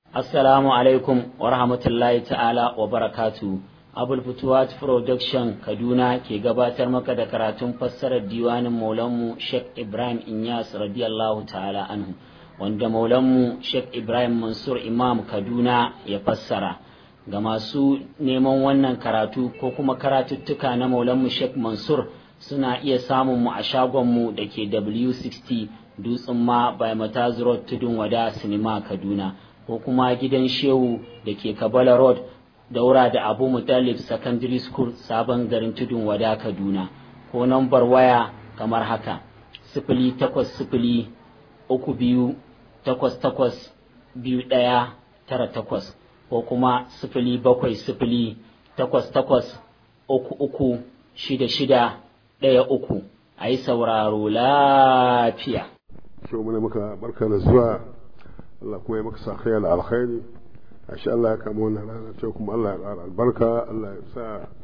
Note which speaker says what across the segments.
Speaker 1: Assalamu alaikum wa rahmatullahi ta'ala wa barakatu. Abul Futuwat Production Kaduna ke gabatar maka da karatun fassarar diwanin Maulanmu Sheikh Ibrahim Inyas radiyallahu ta'ala anhu wanda Maulanmu Sheikh Ibrahim Mansur Imam Kaduna ya fassara. Ga masu neman wannan karatu ko kuma karatuttuka na Maulanmu Sheikh Mansur suna iya samun mu a shagonmu da ke W60 Dutsen ma by Mataz Road Tudun Wada Sinima Kaduna. ko kuma gidan shehu da ke kabala road daura da abu mutalib secondary school sabon garin tudun wada kaduna ko nambar waya kamar haka sifili takwas sifili uku biyu takwas takwas biyu ɗaya tara takwas ko kuma sifili bakwai sifili takwas takwas uku uku shida shida ɗaya uku a yi sauraro lafiya.
Speaker 2: Shehu mana muka barka da zuwa Allah kuma ya maka sa khayal alkhairi ashe Allah ya kama wannan rana ce kuma Allah ya ƙara albarka Allah ya sa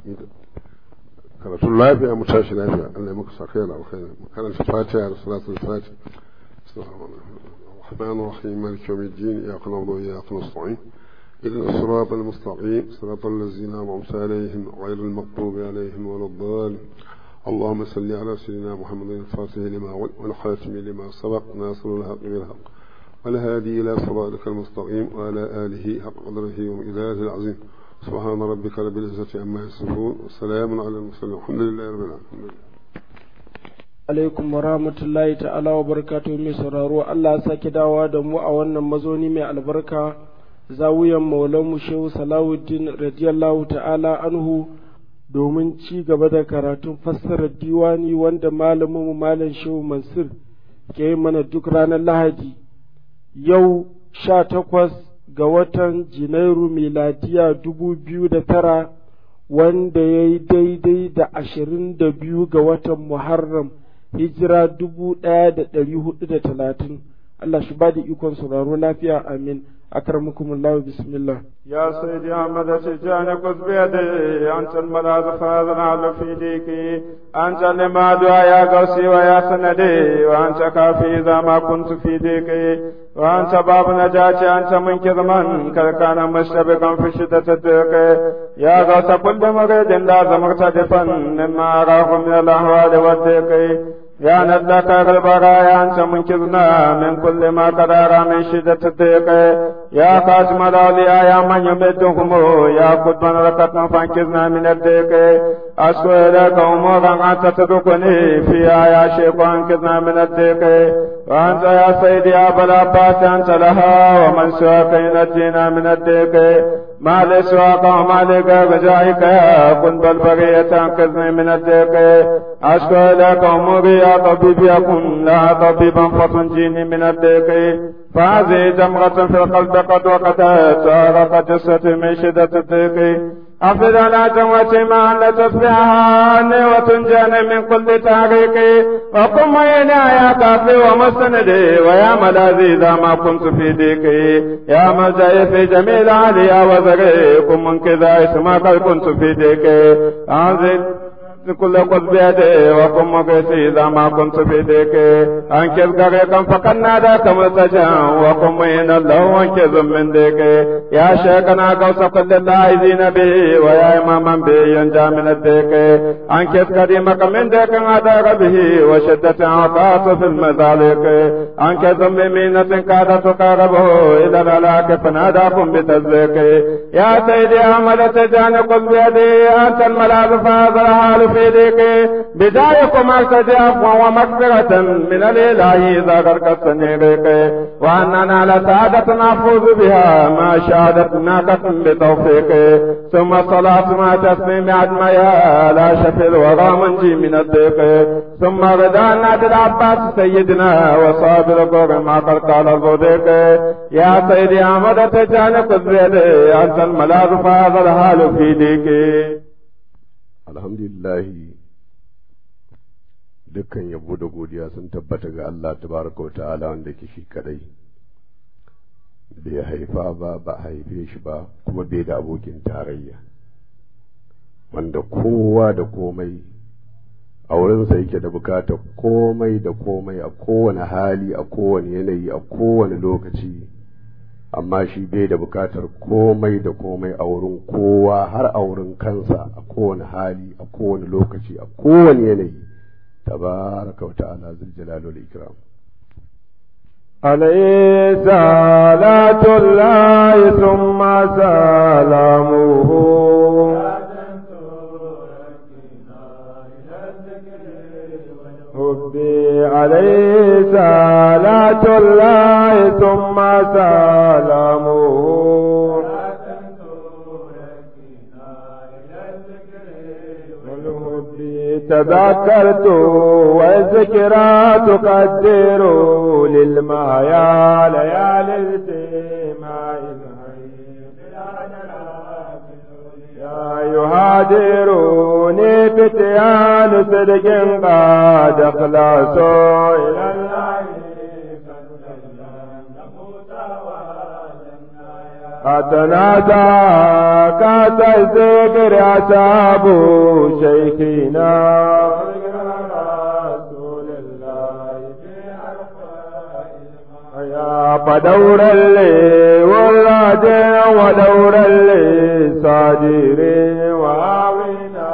Speaker 2: karatun lafiya mu tashi lafiya Allah ya maka sa khayal alkhairi mu karanta fatiha da salatul fatiha الرحمن الرحيم مالك يوم الدين إياك نعبد وإياك نستعين إذن الصراط المستقيم صراط الذين أنعمت عليهم غير المغضوب عليهم ولا الضالين اللهم صل على سيدنا محمد الفاتح لما والخاتم لما سبق ناصر الحق بالحق والهادي إلى صراطك المستقيم وعلى آله حق قدره ومئلاته العظيم سبحان ربك رب العزة عما يصفون والسلام على المرسلين الحمد لله رب العالمين
Speaker 3: alaikum wa rahmatullahi ta'ala wa barakatuhu mai sauraro Allah ya sake dawa da mu a wannan mazoni mai albarka zawiyan maulanmu shehu salawuddin radiyallahu ta'ala anhu domin ci gaba da karatun fassarar diwani wanda malamin malam shehu mansur ke yi mana duk ranar lahadi yau sha takwas ga watan Janairu miladiya dubu biyu da tara wanda ya yi daidai da ashirin da biyu ga watan Muharram hijira dubu ɗaya da ɗari hudu da talatin Allah shi ba da ikon sauraro lafiya amin أكرمكم الله بسم الله
Speaker 4: يا سيدي أحمد تجاني قد بيدي أنت الملاذ فاذنا على في ديكي أنت لما دعا يا قوسي ويا سندي وأنت كافي إذا ما كنت في ديكي وأنت باب نجاتي أنت منقذ من كان مشتبكا في شدة الضيق يا غوث كل مريد لازم مرتدفا مما أراه من الأهوال والضيق يا ندك البرايا أنت منقذنا من كل ما قد أرى من شدة الضيق يا قاسم الأولياء يا من يمدهم يا قطبا ركتنا فانقذنا من الضيق أشكو إليك أمورا أنت تدركني فيها يا شيخ وانقذنا من الضيق وأنت يا سيدي يا أبا العباس أنت لها ومن سواك ينجينا من الضيق ما لسواك وما لك رجائك يا قلب البرية انقذني من الضيق أشكو إليك أموري يا طبيب يكن لا طبيبا فتنجيني من الضيق فهذه جمرة في القلب قد وقتت وأرقت جسدي من شدة الضيق أفضل على جمرة ما أن تصبحها عني وتنجاني من كل تاريخ وقم هنا يا كافي ومستندي ويا ملاذي إذا ما كنت في ضيقي يا ملجأي في جميل عليا وزري كن من كذا اسمك كنت في ضيقي أنزل كل قد بيدي وقم مقيسي إذا ما كنت في ديك أنكذ غريقا فقد ناداك ملتجا وقم من الله وانكذ من ديك يا شيخنا قوس كل اللاعزين به ويا إماما به ينجى من الديك أنكذ قديمك من ديك عذار به وشدة عطاس في المذالك أنكذ بمينة كاد تقاربه إلى الهلاك فناداكم بتزيك يا سيدي أحمد تجاني قل بيدي أنت الملاذ فهذا الحال في ذيك بدايكم ارتدي عفوا ومغفرة من الإله إذا غرق السنيرك وأننا لسعادة نفوز بها ما شهادت ناقة بتوفيق ثم الصلاة مع تسليم عدميا لا شفي الورى منجي من الضيق ثم رضا نادي العباس سيدنا وصابر قر ما قد قال الصديق يا سيدي أحمد تجاني قد بيدي أنت الملاذ فهذا الحال في ديك
Speaker 2: alhamdulillahi dukkan yabo da godiya sun tabbata ga Allah tabaraka wa ta'ala wanda ke shi kadai bai haifa ba ba haife shi ba kuma bai da abokin tarayya wanda kowa da komai a wurinsa yake da bukatar komai da komai a kowane hali a kowane yanayi a kowane lokaci
Speaker 5: amma shi bai da bukatar komai da komai a wurin kowa har a wurin kansa a kowane hali a kowane lokaci a kowane yanayi tabaraka wa ta'ala zul jalali wal ikram
Speaker 4: عليه صلاة الله ثم سلامه ربي عليه صلاة الله ثم سلامه تذكرت والذكرى تقدر للمايا ليالي الاجتماع يا يهاجروني فتيان صدق قد اخلصوا الى الله أتنادى كاس الذكر أصحاب شيخنا يا فدور اللي ولاد ودور اللي صادر وعاونا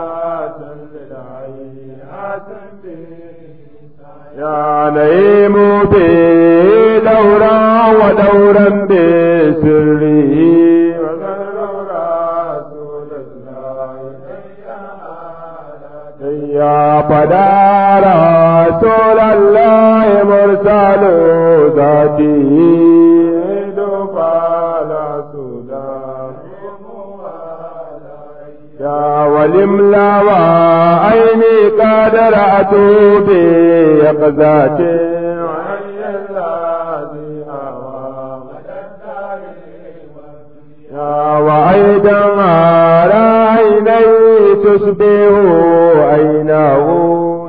Speaker 4: يا نعيم به دورا ودورا بسره يا فدار رسول الله مرسل ذاته يا ولملا وعيني قد رأت بيقظتي يا وأيضا على عيني تشبه عينه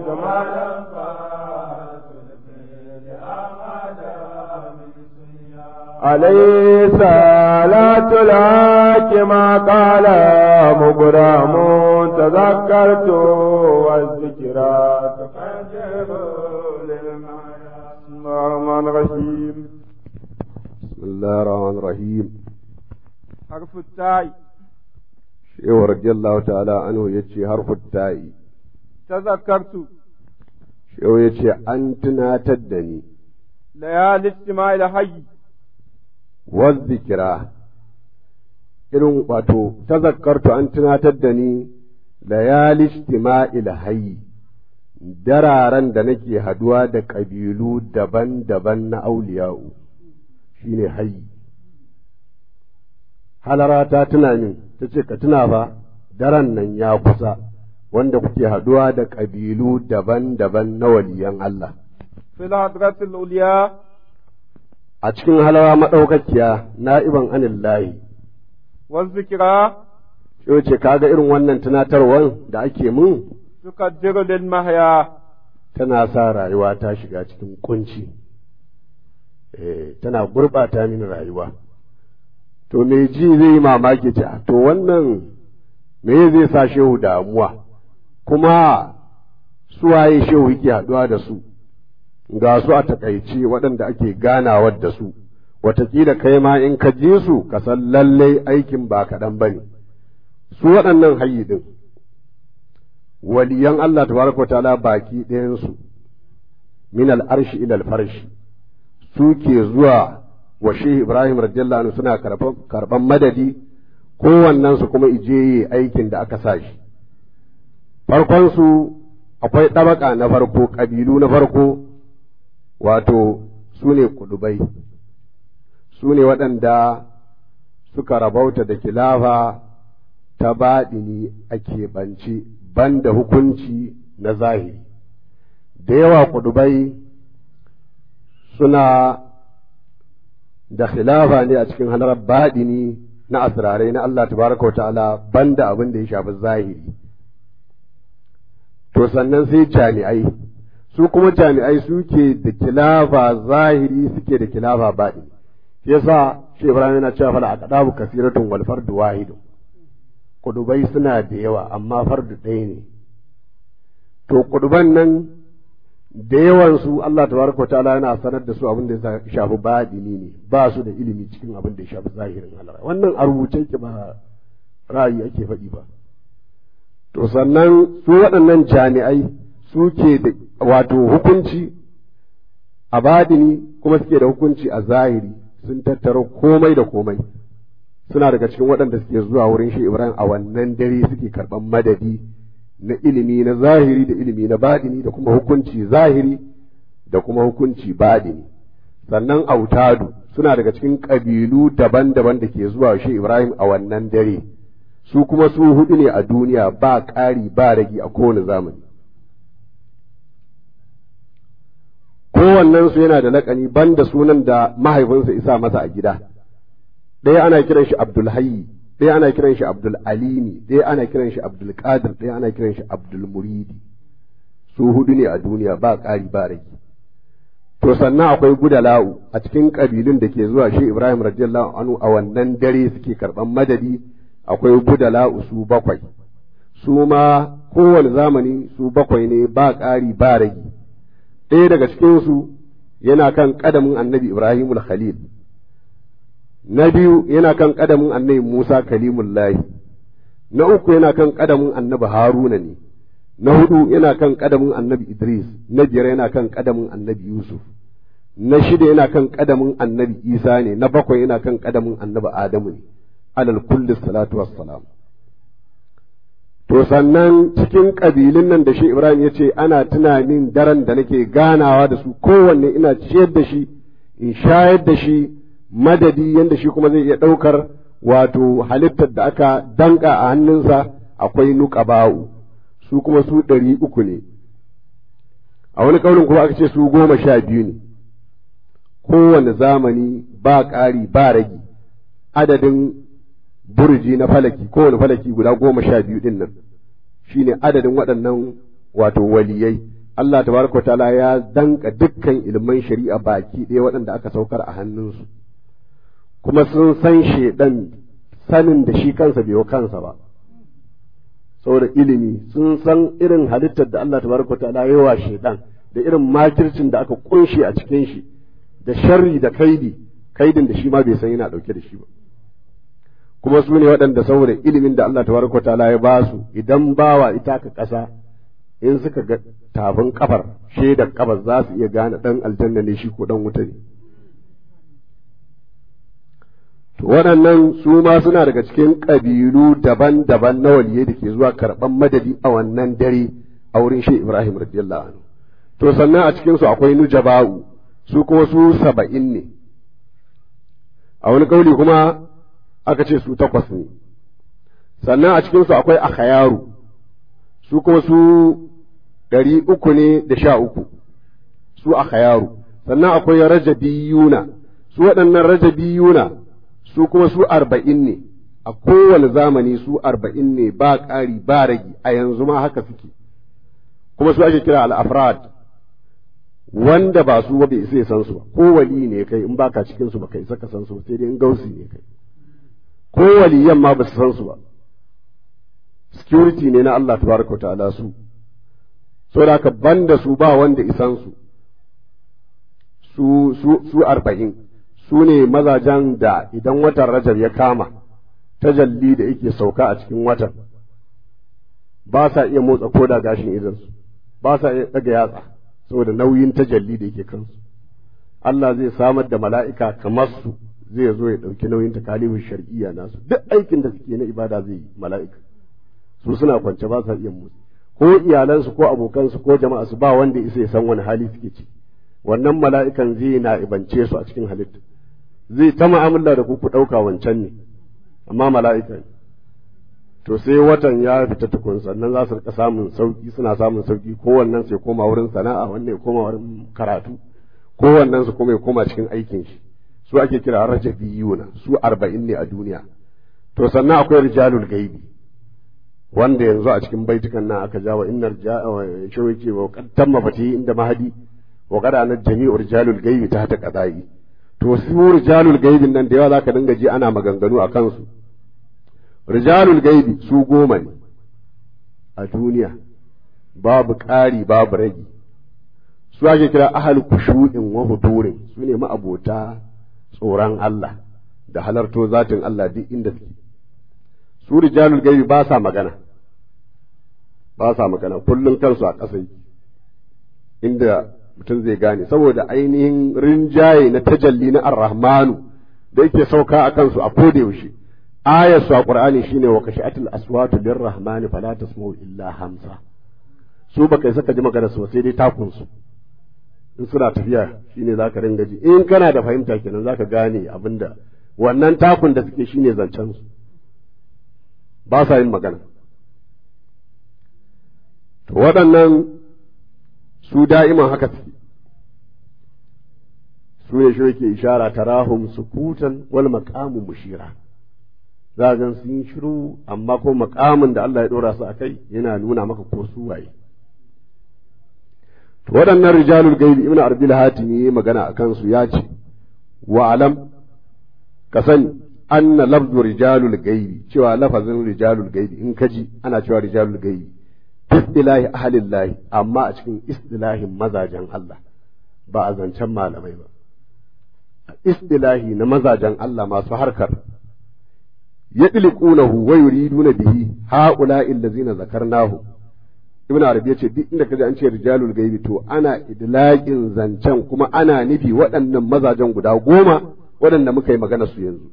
Speaker 4: عليه صلاة الحق ما قال مبرم تذكرت والذكرى تقدم الرحمن الرحيم
Speaker 5: بسم الله الرحمن الرحيم
Speaker 4: حرف التاء
Speaker 5: shehu radiyallahu ta'ala anhu yace harfu ta'i
Speaker 4: تذكرت
Speaker 5: shehu yace an tunatar da ni
Speaker 4: ليالي اجتماع الحي
Speaker 5: wazzikira irin wato tazakkartu an tunatar da ni layali istima'il hayy dararen da nake haduwa da ƙabilu daban-daban na auliya'u shine hayy halara ta tuna min ta ce ka tuna fa daren nan ya kusa wanda kuke haduwa da ƙabilu daban-daban na waliyan Allah
Speaker 4: في الحضرة العليا
Speaker 5: a cikin halawa maɗaukakiya na'iban anillahi
Speaker 4: والذكرى
Speaker 5: Yau ce kaga irin wannan tunatarwan da ake mun
Speaker 4: تقدر للمحيا
Speaker 5: tana sa rayuwa ta shiga cikin kunci eh tana gurɓata mini rayuwa to me ji zai yi mamaki ce to wannan me zai sa shehu damuwa kuma suwaye shehu yake haɗuwa da su ga su a takaice waɗanda ake ganawa da su wataƙila kai ma in ka ji su ka san lallai aikin ba kaɗan ba ne su waɗannan hayyi ɗin waliyan Allah tabaraka wa ta'ala baki ɗayansu min al'arshi ila alfarshi su ke zuwa wa shehu Ibrahim radiyallahu anhu suna karɓan madadi kowannensu kuma ije yi aikin da aka sa shi farkonsu akwai ɗabaka na farko ƙabilu na farko wato su ne kudubai su ne waɗanda suka rabauta da kilafa ta baɗini a keɓance banda hukunci na zahiri da yawa kudubai suna da khilafa ne a cikin halar baɗini na asirarai na Allah tabaraka wa ta'ala banda abin da ya shafi zahiri to sannan sai jami'ai su kuma jami'ai suke da kilafa zahiri suke da kilafa baɗi yasa shi Ibrahim yana cewa fala aqdabu kasiratun wal fardu wahidun kudubai suna da yawa amma fardu ɗaya ne to kuduban nan da yawansu Allah tabaraka ta'ala yana sanar da su abin da ya shafi baɗini ne ba su da ilimi cikin abin da ya shafi zahirin Allah wannan a rubuce ki ba ra'ayi ake faɗi ba to sannan su waɗannan jami'ai suke da wato hukunci a baɗini kuma suke da hukunci a zahiri sun tattaro komai da komai suna daga cikin waɗanda suke zuwa wurin shi Ibrahim a wannan dare suke karɓan madadi na ilimi na zahiri da ilimi na baɗini da kuma hukunci zahiri da kuma hukunci baɗini sannan autadu suna daga cikin ƙabilu daban-daban da ke zuwa shi Ibrahim a wannan dare su kuma su hudu ne a duniya ba ƙari ba ragi a kowane zamani kowannensu yana da laƙani banda sunan da mahaifinsa isa masa a gida ɗaya ana kiran shi Abdulhayyi ɗaya ana kiran shi Abdul Alimi ɗaya ana kiran shi Abdul Qadir ɗaya ana kiran shi Abdul Muridi su hudu ne a duniya ba ƙari ba rage to sannan akwai gudala'u a cikin ƙabilun da ke zuwa shi Ibrahim radiyallahu anhu a wannan dare suke karɓan madadi akwai gudala'u su bakwai su ma kowane zamani su bakwai ne ba ƙari ba rage ɗaya daga cikinsu yana kan ƙadamin annabi Ibrahimul Khalil na biyu yana kan ƙadamin annabi Musa kalimullahi na uku yana kan ƙadamin annabi Haruna ne na hudu yana kan ƙadamin annabi Idris na biyar yana kan ƙadamin annabi Yusuf na shida yana kan ƙadamin annabi Isa ne na bakwai yana kan ƙadamin annabi Adamu ne alal kulli salatu wassalam to sannan cikin ƙabilun nan da shi Ibrahim ya ce ana tunanin daren da nake ganawa da su kowanne ina ciyar da shi in shayar da shi madadi yadda shi kuma zai iya ɗaukar wato halittar da aka danka a hannunsa akwai nuƙaba'u su kuma su ɗari uku ne a wani ƙaunin kuma aka ce su goma sha biyu ne kowane zamani ba ƙari ba ragi adadin burji na falaki kowane falaki guda goma sha biyu ɗin nan shine adadin waɗannan wato waliyai Allah tabaraka ta'ala ya danka dukkan ilman shari'a baki ɗaya waɗanda aka saukar a hannunsu kuma sun san shaidan sanin da shi kansa bai wa kansa ba saboda ilimi sun san irin halittar da Allah tabaraka ta'ala ya wa shaidan da irin makircin da aka kunshe a cikin shi da sharri da kaidi kaidin da shi ma bai san yana dauke da shi ba kuma su ne waɗanda saboda ilimin da Allah tabaraka ta'ala ya ba su idan bawa ita ka ƙasa in suka ga tafin kafar shaidar kafar za su iya gane ɗan aljanna ne shi ko ɗan wuta ne to waɗannan su ma suna daga cikin ƙabilu daban-daban na waliyai da ke zuwa karɓan madadi a wannan dare a wurin shi Ibrahim radiyallahu anhu to sannan a cikin su akwai nujaba'u su kuma su saba'in ne a wani kauli kuma aka ce su takwas ne sannan a cikin su akwai akhayaru su kuma su ɗari uku ne da sha uku su akhayaru sannan akwai rajabiyuna su waɗannan rajabiyuna su kuma su arba'in ne a kowane zamani su arba'in ne ba ƙari ba ragi a yanzu ma haka suke kuma su ake kira al'afrad wanda ba su ba bai isa ya san su ba ko wali ne kai in baka cikin su ba kai isa ka san su ba sai dai in gausi ne kai ko waliyan ma ba su san su ba security ne na Allah tabaraka ta'ala su saboda haka banda su ba wanda isan su su su su arba'in su ne mazajen da idan watan rajab ya kama tajalli da yake sauka a cikin watan ba sa iya motsa koda gashin idansu ba sa iya ɗaga yatsa saboda nauyin tajalli da yake kansu Allah zai samar da mala'ika kamar su zai zo ya ɗauki nauyin takalifin shar'iyya nasu duk aikin da suke na ibada zai yi mala'ika su suna kwance ba sa iya motsi ko iyalansu ko abokansu ko jama'a su ba wanda isa ya san wani hali suke ci wannan mala'ikan zai na ibance su a cikin halitta zai ta mu'amala da ku ku ɗauka wancan ne amma mala'ika ne to sai watan ya fita tukun sannan za su rika samun sauki suna samun sauki kowannen sai koma wurin sana'a wannan ya koma wurin karatu kowannen su kuma ya koma cikin aikin shi su ake kira rajabiyuna su arba'in ne a duniya to sannan akwai rijalul gaibi wanda yanzu a cikin baitukan nan aka jawa innar ja'a shawai ce wa tamma fati inda mahadi wa qad anat jami'u rijalul gaibi ta ta qada'i to su rijalul gaibin nan da yawa zaka dinga ji ana maganganu a kansu rijalul gaibi su goma ne a duniya babu ƙari babu ragi su ake kira ahal kushu'in wa hudurin su ne ma'abota tsoron Allah da halarto zatin Allah duk inda suke su rijalul gaibi ba sa magana ba sa magana kullum kansu a ƙasa inda mutum zai gane saboda ainihin rinjaye na tajalli na ar-rahmanu da yake sauka a kansu a koda yaushe ayar su a qur'ani shine wa kashatil aswatu lirrahmani fala tasma'u illa hamsa su baka saka ji magana su sai dai takun su in suna tafiya shine zaka ringa ji in kana da fahimta kenan zaka gane abinda wannan takun da suke shine zancen su ba sa yin magana to waɗannan su da'iman haka suke su ne shi yake ishara tarahum sukutan wal maqamu mushira za ga sun shiru amma ko maqamin da Allah ya dora su akai yana nuna maka ko su waye to waɗannan rijalul gaibi ibn arbil hatimi yayi magana akan su ya ce wa alam ka sani anna lafzu rijalul gaibi cewa lafazin rijalul gaibi in kaji ana cewa rijalul gaibi istilahi ahlillahi amma a cikin istilahin mazajen Allah ba a zancen malamai ba istilahi na mazajen Allah masu harkar yadliqunahu wa yuriduna bihi haula'i allazina zakarnahu ibn arabi yace duk inda kaji an ce rijalul gaibi to ana idlaqin zancen kuma ana nufi waɗannan mazajen guda goma waɗanda muka yi magana su yanzu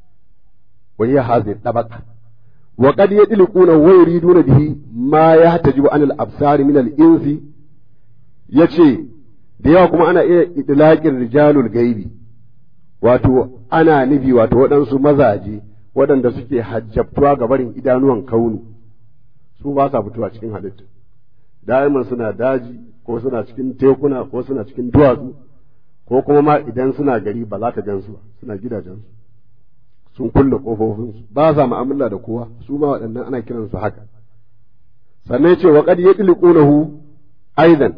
Speaker 5: wa hiya hadhihi tabaqa wa qad yadliquna wa yuriduna bihi ma yahtajibu an al-absar min al-insi yace da yawa kuma ana iya idlaqin rijalul gaibi wato ana nufi wato waɗansu mazaje waɗanda suke hajjabtuwa ga barin idanuwan kaunu su ba sa fitowa cikin halitta da'iman suna daji ko suna cikin tekuna ko suna cikin duwatsu ko kuma ma idan suna gari ba za ka gansu ba suna gidajensu sun kulle ƙofofinsu ba sa mu'amala da kowa su ma waɗannan ana kiransu haka sannan ce wa qad yatliqunahu aidan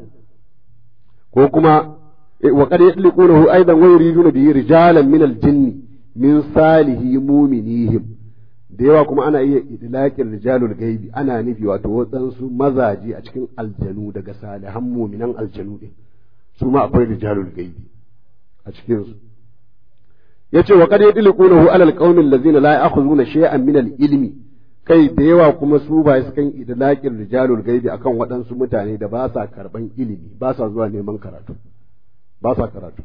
Speaker 5: ko kuma wa qad yatliqunahu aidan wa yuriduna bihi rijalan min al-jinni min salihi mu'minihim da yawa kuma ana iya idlaqin rijalul gaibi ana nufi wato waɗansu mazaje a cikin aljanu daga salihan mu'minan aljanu din su ma akwai rijalul gaibi a cikin su yace wa qad yadliqunahu ala alqawmi allazina la ya'khuduna shay'an min al-ilmi kai da yawa kuma su ba su kan idlaqin rijalul gaibi akan waɗansu mutane da ba sa karban ilimi ba sa zuwa neman karatu ba sa karatu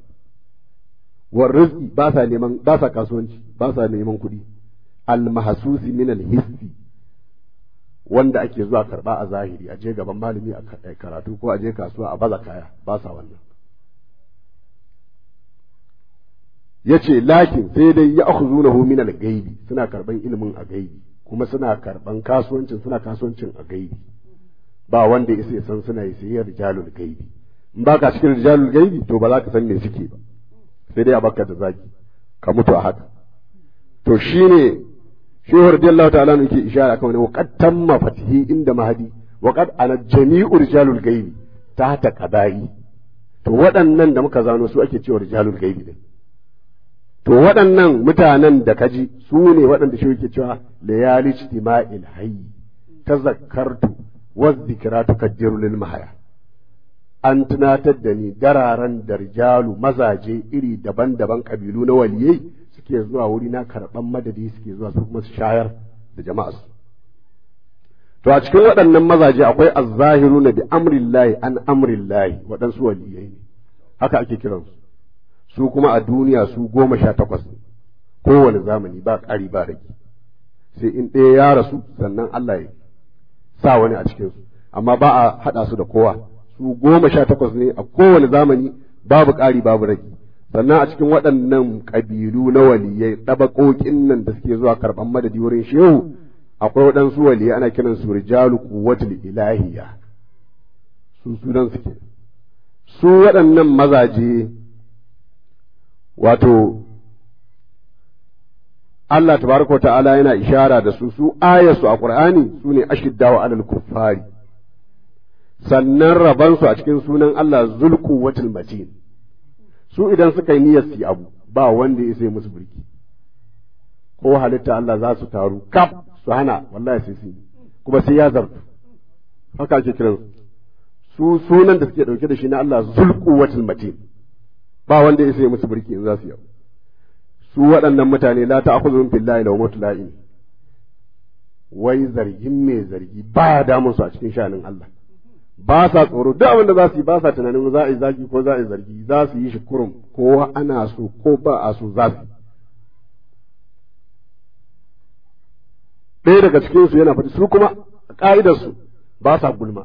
Speaker 5: war rizqi ba sa neman ba sa kasuwanci ba sa neman kuɗi al-mahsusi min al-hissi wanda ake zuwa karba a zahiri a je gaban malami a karatu ko a je kasuwa a baza kaya ba sa wannan yace lakin sai dai ya akhuzunahu min al-gaibi suna karban ilimin a gaibi kuma suna karban kasuwancin suna kasuwancin a gaibi ba wanda ya sai san suna yi sai rijalul gaibi in baka cikin rijalul gaibi to ba za ka san me suke ba sai dai a baka da zaki ka mutu a haka to shine shehu radiyallahu ta'ala ne yake ishara kan wani waqad tamma fatihi inda mahadi waqad ana jami'u rijalul gaibi ta ta qada'i to waɗannan da muka zano su ake cewa rijalul gaibi din to waɗannan mutanen da kaji su ne waɗanda shi yake cewa layali ijtima'il hayy tazakkartu wa dhikratu kaddiru lil mahaya an tunatar da ni dararen da rijalu mazaje iri daban-daban kabilu na waliyai suke zuwa wuri na karɓan madadi suke zuwa su kuma su shayar da jama'a su to a cikin waɗannan mazaje akwai azzahiru na bi amrillahi an amrillahi waɗansu waliyai ne haka ake kiransu su kuma a duniya su goma sha takwas ne kowane zamani ba ƙari ba rage sai in ɗaya ya rasu sannan Allah ya sa wani a cikinsu amma ba a haɗa su da kowa su goma sha takwas ne a kowane zamani babu ƙari babu rage sannan a cikin waɗannan ƙabilu na waliyai ɗabaƙoƙin nan da suke zuwa karɓan madadi wurin shehu akwai waɗansu waliyai ana kiran su rijalu quwwatul ilahiyya su sunan suke su waɗannan mazaje wato Allah tabaraka wa ta'ala yana ishara da su su ayarsu a Qur'ani su ne ashiddawa alal kuffari sannan rabansu a cikin sunan Allah zulku watil matin su idan suka yi niyyar su abu ba wanda ya sai musu birki ko halitta Allah za su taru kaf su hana wallahi sai su kuma sai ya zartu haka ake kiran su sunan da suke ɗauke da shi na Allah zulquwatul matin ba wanda ya sai musu birki in za su yau su waɗannan mutane la ta'khudhuhum billahi lawmatu la'in wai zargin mai zargi baya damun su a cikin shanin Allah ba sa tsoro duk abin da za su yi ba sa tunanin za a yi zagi ko za a yi zargi za su yi shi kurum ko ana so ko ba a so za su ɗaya daga cikinsu yana faɗi su kuma ƙa'idarsu ba sa gulma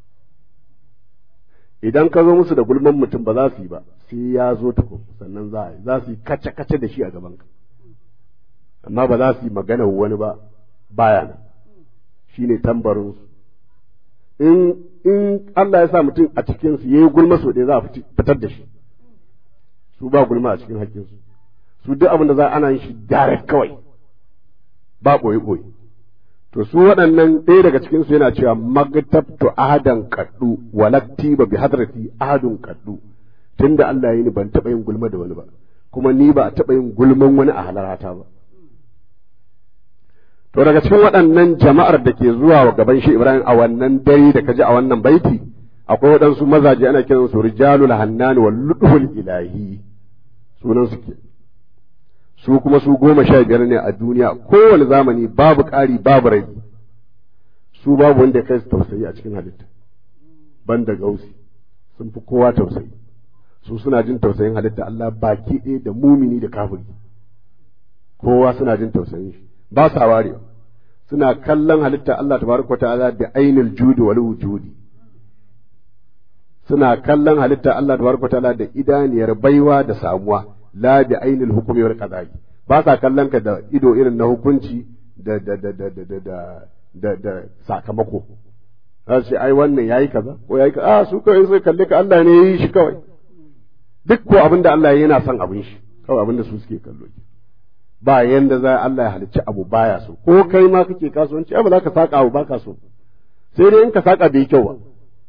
Speaker 5: idan ka zo musu da gulman mutum ba za su yi ba sai ya zo tukun sannan za a yi za su yi kace-kace da shi a gabanka amma ba za su yi magana wani ba baya nan shi ne tambarinsu in in Allah ya sa mutum a cikinsu ya yi gulma so ɗaya za a fitar da shi su ba gulma a cikin hakkinsu su duk abin da za ana yin shi direct kawai ba ɓoye-ɓoye to su waɗannan ɗaya daga cikinsu yana cewa magtabtu ahadan kaddu walakti ba bi hadrati ahadun kaddu tunda Allah ya yi ni ban taɓa yin gulma da wani ba kuma ni ba a taɓa yin gulman wani a halarata ba to daga cikin waɗannan jama'ar da ke zuwa wa gaban shi Ibrahim a wannan dare da kaji a wannan baiti akwai waɗansu mazaje ana kiran su rijalul hannani wal ludhul ilahi sunan su ke su kuma su goma sha biyar ne a duniya kowane zamani babu ƙari babu rai su babu wanda ya kai su tausayi a cikin halitta ban da gausi sun fi kowa tausayi su suna jin tausayin halitta Allah baki ɗaya da mumini da kafiri kowa suna jin tausayin shi ba sa warewa suna kallon halitta Allah tabaraka ta'ala da ainul judi wal wujudi suna kallon halitta Allah tabaraka ta'ala da idaniyar baiwa da samuwa la bi ainul hukmi wal qada'i ba sa kallon ka da ido irin na hukunci da da da da da da da da sakamako za su ce ai wannan yayi kaza ko yayi kaza a su kawai sai kalle ka Allah ne yayi shi kawai duk ko abinda Allah yana son abin shi kawai abinda su suke kallo ba yanda za Allah ya halicci abu baya so ko kai ma kake kasuwanci ai ba za ka saka abu baka so sai dai in ka saka bai kyau ba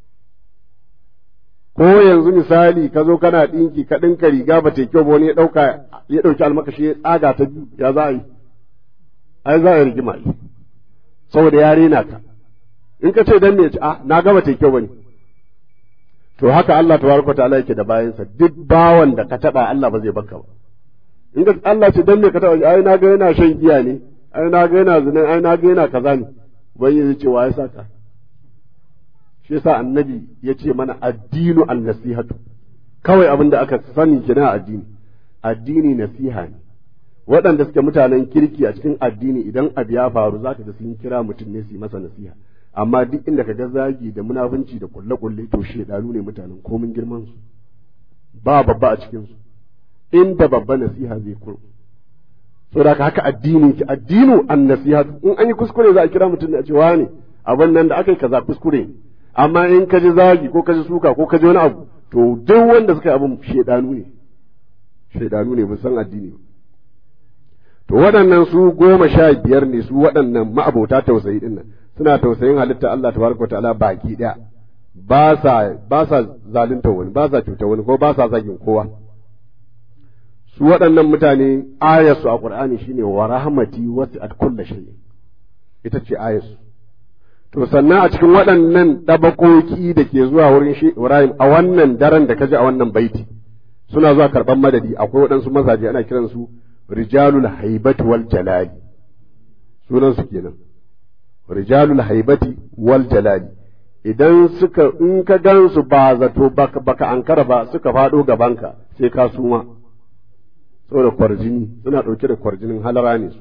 Speaker 5: ko yanzu misali ka zo kana ɗinki ka ɗinka riga ba ta kyau ba wani ya ɗauka ya ɗauki almakashi ya tsaga ta biyu ya za a yi ai za a yi rigima yi saboda ya rena ka in ka ce dan me ce a na gaba ta kyau bane to haka Allah tabaraka ta'ala yake da bayansa duk bawan da ka taba Allah ba zai baka ba in ka Allah ce dan me ka taba ai na ga yana shan giya ne ai na ga yana zina ai na ga yana kaza ne ubangiji ce wa ya saka shi yasa annabi ya ce mana addinu an-nasihatu kawai abin da aka sani kina addini addini nasiha ne waɗanda suke mutanen kirki a cikin addini idan abu ya faru zaka ga sun kira mutum ne su yi masa nasiha amma duk inda ka ga zagi da munafunci da kulle-kulle to shedanu ne mutanen komin girman su ba babba a cikin su inda babba nasiha zai kuro saboda haka addinin ki addinu an nasiha in an yi kuskure za a kira mutum ne a ce ne abin nan da aka yi kaza kuskure ne amma in ka ji zagi ko ka ji suka ko ka ji wani abu to duk wanda suka yi abin shedanu ne shedanu ne ba san addini ba to waɗannan su goma sha biyar ne su waɗannan ma'abota tausayi ɗin nan suna tausayin halitta Allah tabaraka wa ta'ala baki ɗaya ba sa ba sa zalunta wani ba sa cuta wani ko ba sa zagin kowa su waɗannan mutane ayarsu a Qur'ani shine wa rahmati wasi'at kulli shay ita ce ayarsu to sannan a cikin waɗannan ɗabakoki da ke zuwa wurin shi Ibrahim a wannan daren da kaji a wannan baiti suna zuwa karɓar madadi akwai waɗansu mazaje ana kiransu rijalul haibati wal jalali sunan su kenan rijalul haibati wal jalali idan suka in ka gan su ba zato baka, baka ankara ba suka faɗo gabanka sai ka suma saboda kwarjini suna ɗauke da kwarjinin halara ne su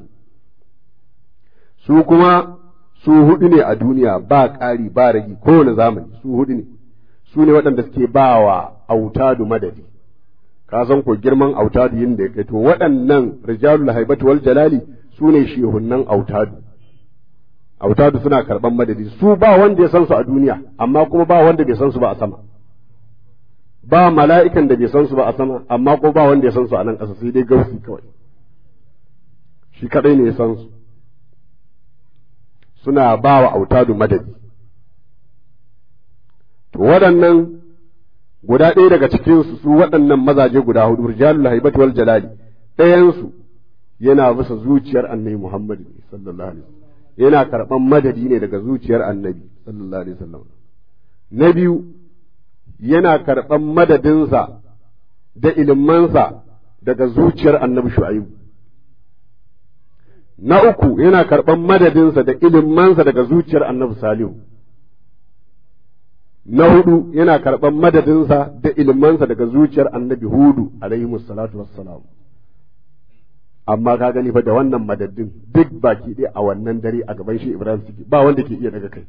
Speaker 5: su kuma su hudu ne a duniya ba ƙari ba ragi kowane zamani su hudu ne su ne waɗanda suke ba wa autadu madadi ka san ko girman autadu yin da ya kai to waɗannan rijalul haibatu wal jalali su ne shehunnan autadu autadu suna karɓan madadi su ba wanda ya san su a duniya amma kuma ba wanda bai san su ba a sama ba mala'ikan da bai san su ba a sama amma ko ba wanda ya san su a nan ƙasa sai dai gausi kawai shi kadai ne ya san su suna ba wa autadu madadi to waɗannan guda ɗaya daga cikinsu su waɗannan mazaje guda hudu rijalul haibati wal jalali ɗayansu yana bisa zuciyar annabi Muhammad sallallahu alaihi wasallam yana karɓan madadi ne daga zuciyar annabi sallallahu alaihi wasallam na biyu yana karɓan madadinsa da ilimansa daga zuciyar annabi shu'aibu na uku yana karɓan madadinsa da ilimansa daga zuciyar annabi salihu na hudu yana karɓan madadinsa da ilimansa daga zuciyar annabi hudu alaihi salatu wassalam amma ka gani fa da wannan madadin duk baki ɗaya a wannan dare a gaban shi ibrahim suke ba wanda ke iya daga kai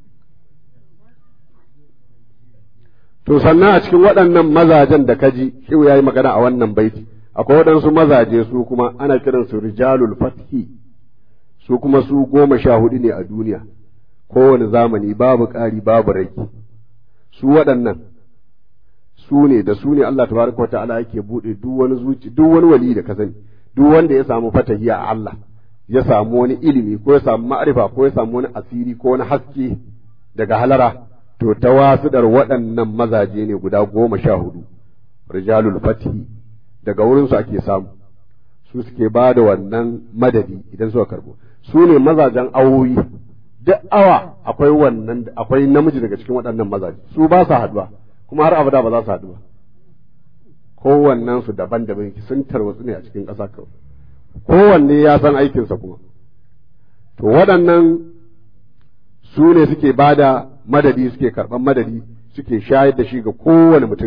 Speaker 5: to sannan a cikin waɗannan mazajen da kaji shi ya yi magana a wannan baiti akwai waɗansu mazaje su kuma ana kiransu rijalul fathi su kuma su goma sha hudu ne a duniya kowane zamani babu ƙari babu rage su waɗannan su ne da su ne Allah tabaraka wa ta'ala yake buɗe duk wani zuci duk wani wali da ka sani duk wanda ya samu fatahi a Allah ya samu wani ilimi ko ya samu ma'arifa ko ya samu wani asiri ko wani haske daga halara to ta wasuɗar waɗannan mazaje ne guda goma sha hudu rijalul fatihi daga wurinsu ake samu su suke ba da wannan madadi idan suka karbo su ne mazajen awoyi duk awa akwai wannan akwai namiji daga cikin waɗannan mazaje su ba su haduwa kuma har abada ba za su haɗu ba kowannen su daban-daban sun tarwatsu ne a cikin ƙasa kawai kowanne ya san aikinsa kuma to waɗannan su ne suke ba da madadi suke karɓan madadi suke shayar da shi ga kowane mutum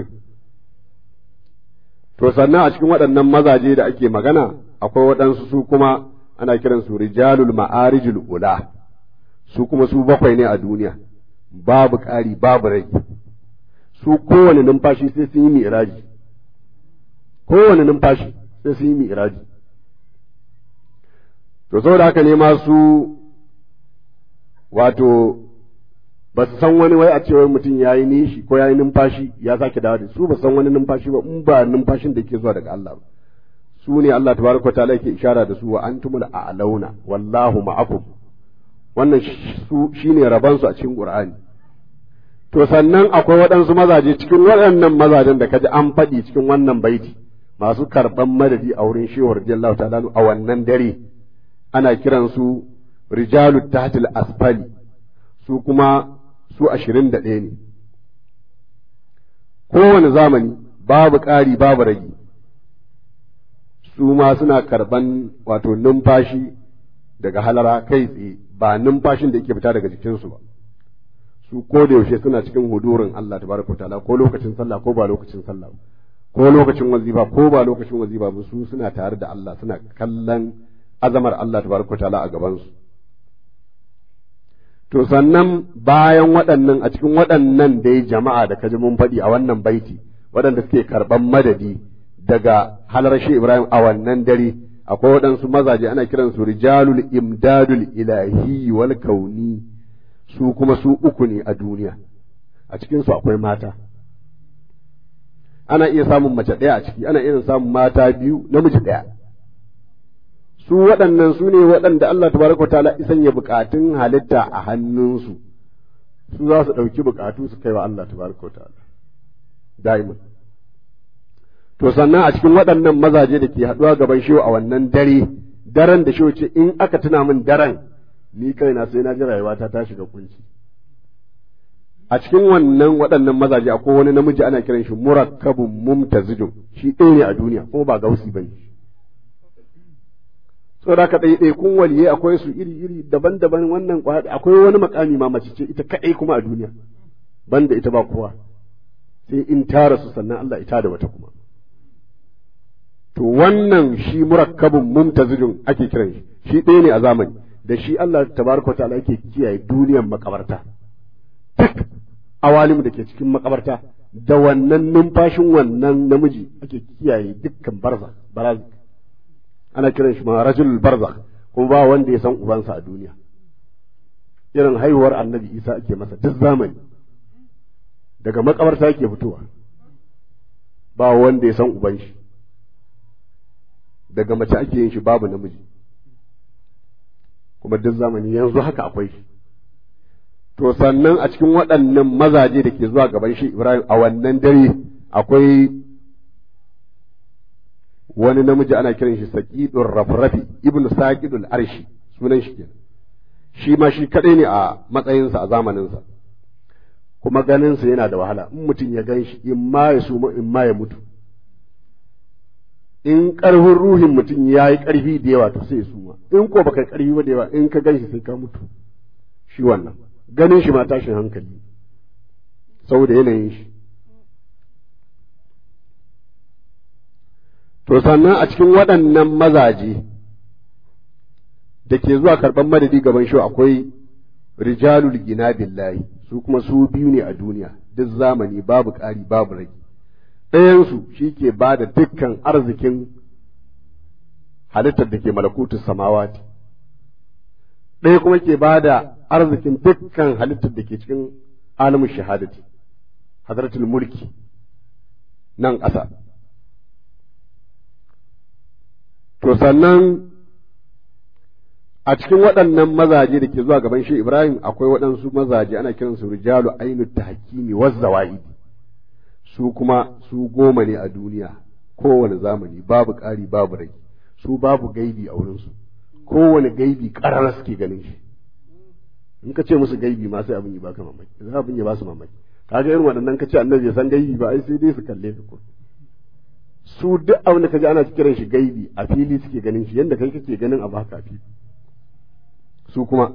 Speaker 5: to sannan a cikin waɗannan mazaje da ake magana akwai waɗansu su kuma ana kiransu rijalul ma'arijul ula su kuma su bakwai ne a duniya babu ƙari babu rai su kowane numfashi sai sun yi mi'raji kowane numfashi sai sun yi mi'raji to saboda haka ne ma su wato ba su san wani wai a cewa mutum ya yi nishi ko ya yi numfashi ya sake dawo da su ba san wani numfashi ba in ba numfashin da ke zuwa daga Allah ba su ne Allah tabaraka ta'ala yake ishara da su wa antumul a'launa wallahu ma'akum wannan su shine raban su a cikin Qur'ani to sannan akwai waɗansu mazaje cikin waɗannan mazajen da kaji an faɗi cikin wannan baiti masu karɓan madadi a wurin shehu radiyallahu ta'ala a wannan dare ana kiransu rijalu tahtil asfali su kuma su ashirin da ɗaya ne kowane zamani babu ƙari babu rage su ma suna karɓan wato numfashi daga halara kai tsaye ba numfashin da yake fita daga jikinsu ba su ko da yaushe suna cikin hudurin Allah tabaraka ta'ala ko lokacin sallah ko ba lokacin sallah ko lokacin wazifa ko ba lokacin wazifa ba su suna tare da Allah suna kallon azamar Allah tabaraka ta'ala a gaban su to sannan bayan waɗannan a cikin waɗannan dai jama'a da kaji mun faɗi a wannan baiti waɗanda suke karɓan madadi daga halar shi Ibrahim a wannan dare akwai waɗansu mazaje ana kiransu rijalul imdadul ilahi wal kauni su kuma su uku ne a duniya a cikinsu akwai mata ana iya samun mace ɗaya a ciki ana iya samun mata biyu namiji ɗaya su waɗannan su ne waɗanda Allah tabaraka wa ta'ala isan ya bukatun halitta a hannunsu su za su ɗauki bukatu su kai wa Allah tabaraka wa ta'ala da'iman to sannan a cikin waɗannan mazaje da ke haɗuwa gaban shehu a wannan dare daren da shehu ce in aka tuna min daren ni kaina sai na ji rayuwata ta shiga kunci a cikin wannan waɗannan mazaje akwai wani namiji ana kiran shi murakkabun mumtazijun shi ɗaya ne a duniya kuma ba gausi bane saboda ka ɗaya kun waliye akwai su iri iri daban-daban wannan akwai wani makami ma mace ce ita kaɗai kuma a duniya banda ita ba kowa sai in tara su sannan Allah ita da wata kuma to wannan shi murakkabun mumtazijun ake kiran shi shi ɗaya ne a zamani da shi Allah tabaraka ta'ala yake kiyaye duniyar makabarta duk awalim da ke cikin makabarta da wannan numfashin wannan namiji ake kiyaye dukkan barza baraz ana kiran shi ma rajul barzakh kuma ba wanda ya san ubansa a duniya irin haihuwar annabi isa ake masa duk zamani daga makabarta yake fitowa ba wanda ya san uban shi daga mace ake yin shi babu namiji kuma duk zamani yanzu haka akwai shi to sannan a cikin waɗannan mazaje da ke zuwa gaban shi Ibrahim a wannan dare akwai wani namiji ana kiran shi saqidur rafrafi ibnu saqidul arshi sunan shi kenan shi ma shi kadai ne a matsayinsa a zamaninsa kuma ganinsa yana da wahala in mutum ya gan shi in ma ya suma in ma ya mutu in ƙarfin ruhin mutum ya yi ƙarfi da yawa to sai ya suma in ko baka ƙarfi ba da yawa in ka gan shi sai ka mutu shi wannan ganin shi ma tashin hankali saboda yanayin shi to sannan a cikin waɗannan mazaje da ke zuwa karɓar madadi gaban shi akwai rijalul gina billahi su kuma su biyu ne a duniya duk zamani babu ƙari babu rage ɗayansu shi ke ba da dukkan arzikin halittar da ke malakutu samawati ɗaya kuma ke ba da arzikin dukkan halittar da ke cikin alamun shahadati hadratul mulki nan ƙasa to sannan a cikin waɗannan mazaje da ke zuwa gaban shi Ibrahim akwai waɗansu mazaje ana kiransu rijalu ainu tahkimi wazzawa'idi su kuma su goma ne a duniya kowane zamani babu ƙari babu rai su babu gaibi a wurinsu kowane gaibi ƙarar suke ganin shi in ka ce musu gaibi ma sai abin yi baka mamaki za abin ya ba su mamaki kaga irin waɗannan ka ce annabi ya san gaibi ba ai sai dai su kalle ka ko su duk abin da kaji ana kiran shi gaibi a fili suke ganin shi yadda kai kake ganin abu haka a fili su kuma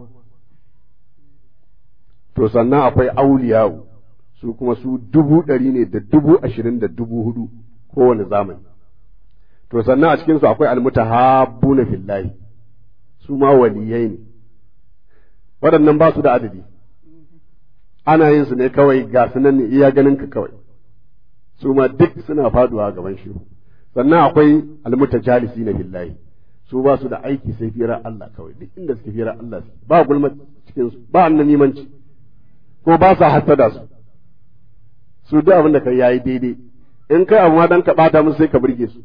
Speaker 5: to sannan akwai auliyawu su kuma su dubu ɗari ne da dubu ashirin da dubu hudu kowane zamani to sannan a cikinsu akwai almutahabbuna fillahi su ma waliyai ne waɗannan ba su da adadi ana yin su ne kawai ga su nan ne iya ganin ka kawai su ma duk suna faduwa gaban shi sannan akwai almutajalisi na billahi su ba su da aiki sai firar Allah kawai duk inda suke firar Allah ba gulma cikin su ba annamimanci ko ba sa hasada su su duk abin da kai yayi daidai in kai abu ma dan ka bata musu sai ka burge su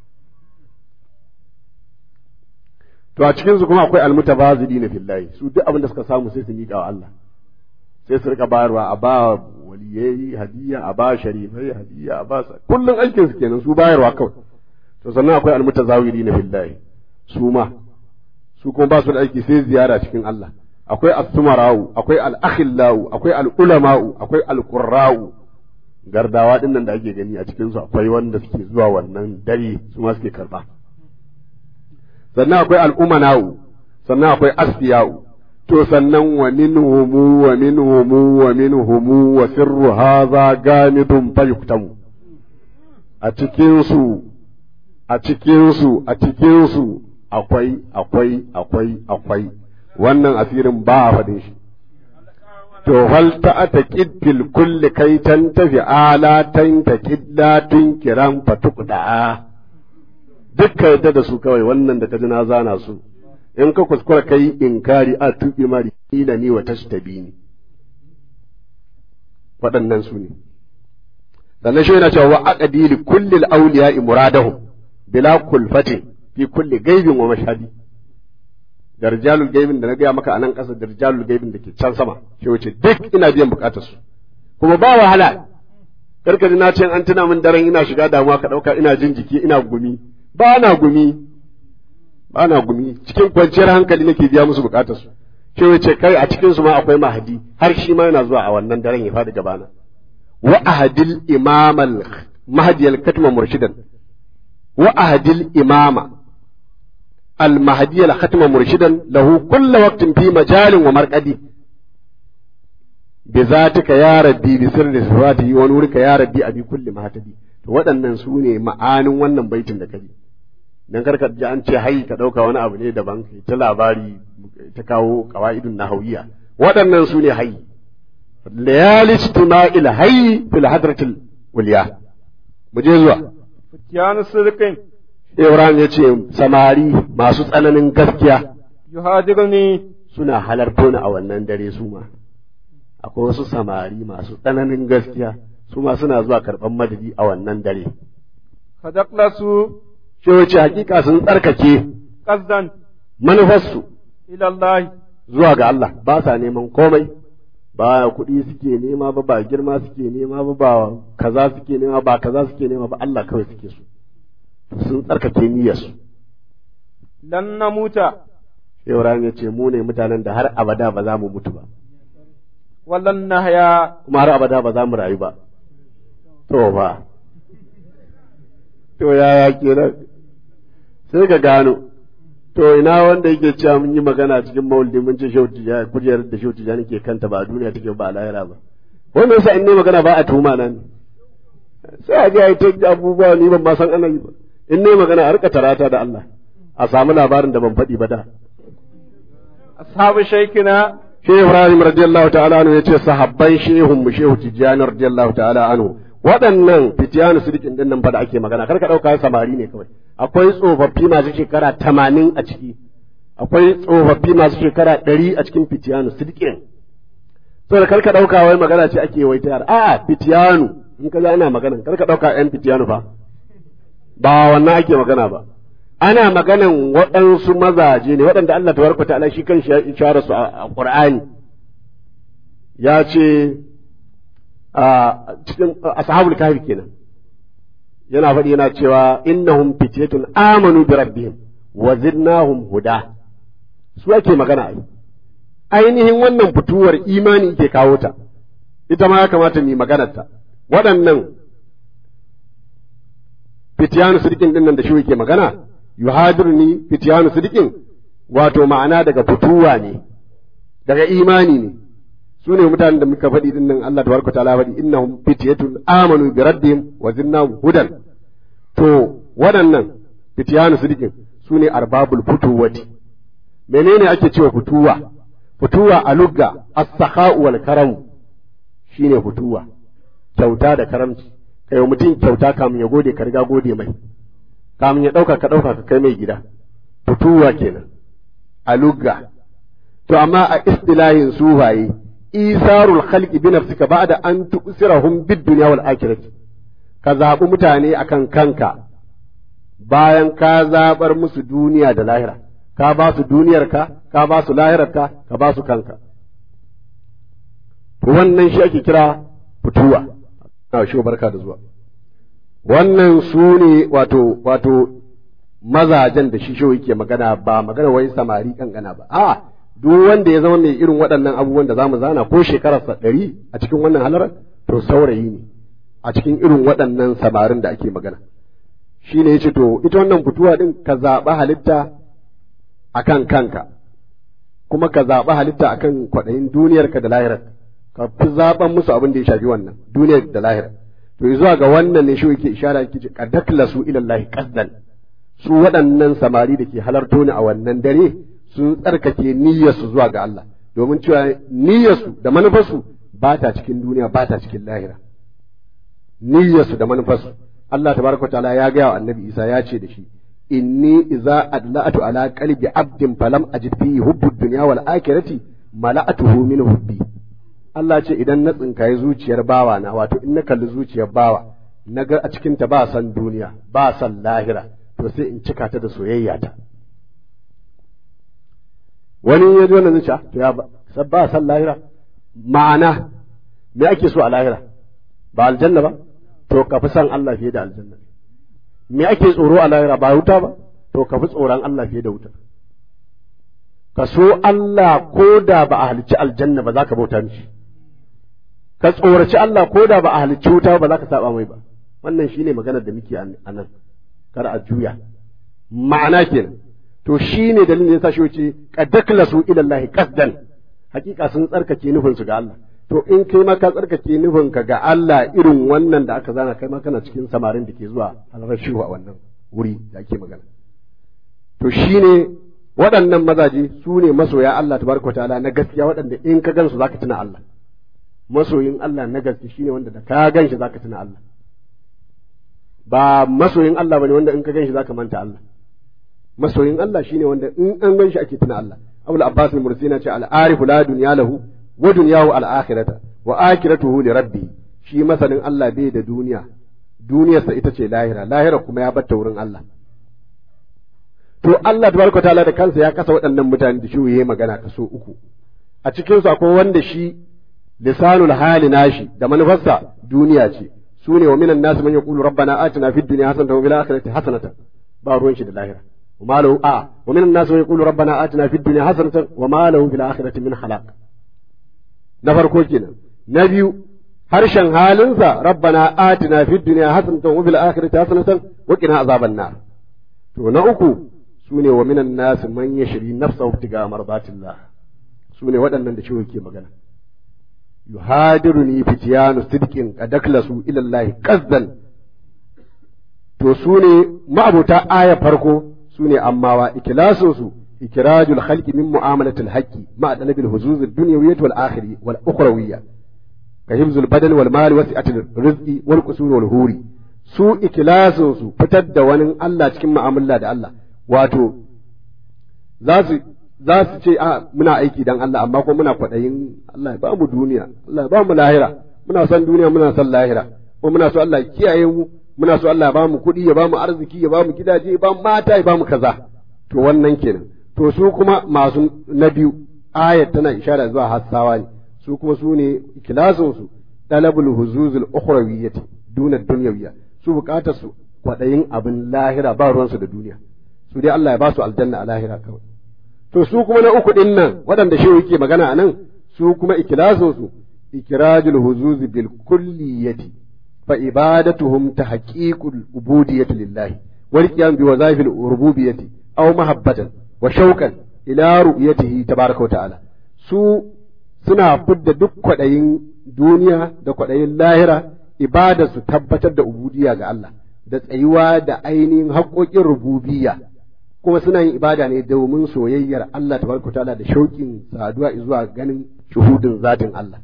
Speaker 5: to a cikin su kuma akwai almutabazidina fillahi su duk abin da suka samu sai su miƙa wa Allah sai su rika bayarwa a ba waliyai hadiya a ba sharifai hadiya a ba kullum aikin su kenan su bayarwa kawai to sannan akwai almutazawirina fillahi su ma su kuma ba su da aiki sai ziyara cikin Allah akwai as-sumara'u akwai al-akhillau akwai al-ulama'u akwai al-qurra'u gardawa din nan da ake gani a cikin su akwai wanda suke zuwa wannan dare su ma suke karba sannan akwai al-umana'u sannan akwai asfiya'u to sannan wa minhum wa minhum wa minhum wa sirru hadha gamidun fayuktamu a cikin su a cikin su a cikin su akwai akwai akwai akwai wannan asirin ba a faɗin shi to hal ta ata fil kulli kai tan tafi ala tan ta kidda tun kiran fatuqda dukkan yadda da su kawai wannan da ka ji na zana su in ka kuskura kai inkari a tuɓe mari ila ni wa tashtabini waɗannan su ne sannan shi yana cewa wa aqdi li kulli al-awliya'i muradahum bila kulfatin fi kulli gaibin wa mashhadi da rijalul gaibin da na gaya maka a nan ƙasa da rijalul gaibin da ke can sama shi wuce duk ina biyan bukatar su kuma ba wahala karka ji na ce an tuna min daren ina shiga damuwa ka ɗauka ina jin jiki ina gumi ba na gumi ba na gumi cikin kwanciyar hankali nake biya musu bukatar su shi wuce kai a cikin su ma akwai mahadi har shi ma yana zuwa a wannan daren ya faɗi gabana wa ahadil imamal mahdi katma murshidan وأهد الإمام المهدي الختم مرشدا له كل وقت في مجال ومرقد بذاتك يا ربي بسر صفاته ونورك يا ربي أبي كل ما هتدي waɗannan su ne ma'anin wannan baitin da kaji dan karka ji an ce hai ka ɗauka wani abu ne daban kai ta labari ta kawo qawaidun nahawiyya waɗannan su ne hai layali istima'il hayy fil hadratil ulya mu je zuwa
Speaker 4: Fitiyanu sirkin
Speaker 5: Ibrahim ya ce samari masu tsananin gaskiya
Speaker 4: yuhadirni
Speaker 5: suna halarto ni a wannan dare su ma akwai wasu samari masu tsananin gaskiya su ma suna zuwa karɓar madadi a wannan dare
Speaker 4: kadaqlasu
Speaker 5: shi wace hakika sun tsarkake
Speaker 4: qasdan
Speaker 5: manufarsu
Speaker 4: ila Allah
Speaker 5: zuwa ga Allah ba sa neman komai ba kuɗi suke nema ba ba girma suke nema ba ba kaza suke nema ba kaza suke nema ba Allah kawai suke so sun tsarkake niyyarsu
Speaker 4: lan namuta
Speaker 5: Ibrahim ya ce mu ne mutanen da har abada ba za mu mutu ba
Speaker 4: ولن نحيا
Speaker 5: kuma har abada ba za mu rayu ba to ba to yaya kenan sai ka gano to ina wanda yake cewa mun yi magana cikin maulidi mun ce shehu tijani kujerar da shehu tijani ke kanta ba a duniya take ba a lahira ba wanda yasa in ne magana ba a tuma nan sai a je a yi ta abubuwa ni ban ma san ana yi ba in ne magana a rika tarata da Allah a samu labarin da ban faɗi ba da
Speaker 4: أصحاب شيخنا
Speaker 5: Shehu Ibrahim radiyallahu ta'ala anhu yace sahabban shehun mu Shehu Tijjani radiyallahu ta'ala anhu waɗannan fitiyanu sidikin din nan fa da ake magana kar ka ɗauka samari ne kawai akwai tsofaffi masu shekara tamanin a ciki akwai tsofaffi masu shekara ɗari a cikin fitiyanu sidikin saboda kar ka ɗauka wai magana ce ake wai ta yara a'a fitiyanu in ka ana magana kar ka ɗauka ƴan fitiyanu fa ba wannan ake magana ba ana maganan waɗansu mazaje ne waɗanda Allah tabaraka ta'ala shi kan ya ishara su a Qur'ani ya ce a cikin ashabul kahfi kenan yana faɗi yana cewa innahum fityatun amanu bi rabbihim wa zidnahum huda su ake magana ai ainihin wannan fituwar imani ke kawo ta ita ma ya kamata mu maganar ta waɗannan fitiyanu sidikin din nan da shi yake magana yuhadirni fitiyanu sidikin wato ma'ana daga fituwa ne daga imani ne su ne mutanen da muka faɗi din nan Allah tabaraka ta'ala faɗi innahum fityatun amanu bi rabbihim wa zinnahum hudan to waɗannan fitiyanu sidikin su ne arbabul futuwati menene ake cewa fituwa fituwa a lugga as-sakha'u wal karam shine fituwa kyauta da karamci kai wa mutum kyauta kamun ya gode ka riga gode mai kamun ya ɗauka ka ɗauka ka kai mai gida fituwa kenan a lugga to amma a istilahin sufaye isarul khalqi bi nafsika ba'da an tu'sirahum bid dunya wal akhirati ka zaɓi mutane akan kanka bayan ka zaɓar musu duniya da lahira ka ba su duniyarka ka ba su lahirarka ka ba su kanka to wannan shi ake kira fituwa na shi barka da zuwa wannan su ne wato wato mazajen da shi shi yake magana ba magana wai samari kankana ba a duk wanda ya zama mai irin waɗannan abubuwan da za mu zana ko shekararsa ɗari a cikin wannan halarar to saurayi ne a cikin irin waɗannan samarin da ake magana shi ne ya ce to ita wannan fituwa ɗin ka zaɓi halitta a kan kanka kuma ka zaɓi halitta a kan kwaɗayin duniyarka da lahirar ka fi zaɓen musu abin da ya shafi wannan duniyar da lahirar to zuwa ga wannan ne shi yake ishara yake ce qadaklasu ila Allah qasdan su waɗannan samari da ke halarto ni a wannan dare sun tsarkake niyyarsu zuwa ga Allah domin cewa niyyarsu da manufarsu ba ta cikin duniya ba ta cikin lahira niyyarsu da manufarsu Allah tabaraka ta'ala ya gaya wa annabi Isa ya ce da shi inni idza adla'atu ala qalbi abdin falam ajid fihi hubbu dunya wal akhirati mala'atuhu min hubbi Allah ce idan na tsinkaye zuciyar bawa na wato in na kalli zuciyar bawa na ga a cikin ta ba san duniya ba san lahira to sai in cika ta da soyayya ta wani ya ji wannan zuciya to ya ba san lahira ma'ana me ake so a lahira ba aljanna ba to ka fi san Allah fiye da aljanna me ake tsoro a lahira ba wuta ba to ka fi tsoron Allah fiye da wuta ka so Allah ko da ba a halicci aljanna ba za ka bauta mishi ka tsoraci Allah ko da ba a halicci wuta ba za ka saba mai ba wannan shine maganar da muke a nan kar a juya ma'ana kenan to shine dalilin da yasa shi wuce qadaklasu ila Allah qasdan hakika sun tsarkake nufin su ga Allah to in kai ma ka tsarkake nufin ka ga Allah irin wannan da aka zana kai ma kana cikin samarin da ke zuwa alrashihu a wannan wuri da ake magana to shine waɗannan mazaje su ne masoya Allah tabaraka ta'ala na gaskiya waɗanda in ka gansu zaka tuna Allah masoyin Allah na gaske shine wanda da ka ganshi zaka tuna Allah ba masoyin Allah bane wanda in ka ganshi zaka manta Allah masoyin Allah shine wanda in an ganshi ake tuna Allah Abul Abbas al-Mursina ce al-arifu la dunya lahu wa dunyahu al-akhirata wa akhiratuhu li rabbi shi masanin Allah bai da duniya duniyarsa ita ce lahira lahira kuma ya batta wurin Allah to Allah tabaraka ta'ala da kansa ya kasa waɗannan mutane da shi yayi magana kaso uku a cikin su akwai wanda shi lisanul hali nashi da manufarsa duniya ce su ne wa minan nasu man yaqulu rabbana atina fid dunya hasanatan wa fil akhirati hasanatan ba ruwan shi da lahira وما له آه ومن الناس من يقول ربنا آتنا في الدنيا حسنة وما له في الآخرة من خلاق na farko kenan na biyu harshen halinsa rabbana atina fid dunya hasanatan wa fil akhirati hasanatan wa qina azaban nar to na uku sune wa minan nas man yashri nafsahu ibtiga mardatillah sune waɗannan da ciwo ke magana yuhadiruni fitiyanu sidqin qadaklasu ila Allah qazdan to sune ma'abuta aya farko sune ammawa ikilasun su ikrajul khalqi min mu'amalatil haqqi ma'a talabil huzuz ad-dunyawiyyah wal akhirah wal ukhrawiyyah كحفظ البدن والمال وسعة الرزق والقصور والهوري su ikilasin su fitar da wani Allah cikin mu'amala da Allah wato za su za su ce a muna aiki dan Allah amma kuma muna kwaɗayin Allah ya ba mu duniya Allah ya ba mu lahira muna son duniya muna son lahira kuma muna so Allah ya kiyaye mu muna so Allah ya ba mu kuɗi ya ba mu arziki ya ba mu gidaje ya ba mu mata ya ba mu kaza to wannan kenan to su kuma masu na biyu ayat tana ishara zuwa hassawa ne su kuma su ne ikilasinsu talabul huzuzul ukhrawiyyati duna dunyawiyya su bukatar su kwadayin abin lahira ba ruwansu da duniya su dai Allah ya ba su aljanna a lahira kawai to su kuma na uku din nan waɗanda shi yake magana a nan su kuma ikilasinsu ikirajul huzuz bil kulliyati fa ibadatuhum tahqiqul ubudiyyati lillahi wal qiyam bi wazaifil rububiyyati aw mahabbatan wa shauqan ila ru'yatihi tabaraka wa ta'ala su suna fidda duk kwaɗayin duniya da kwaɗayin lahira ibada su tabbatar da ubudiya ga Allah da tsayuwa da ainihin haƙoƙin rububiyya kuma suna yin ibada ne domin soyayyar Allah tabaraka ta'ala da shauƙin saduwa zuwa ganin shuhudin zatin Allah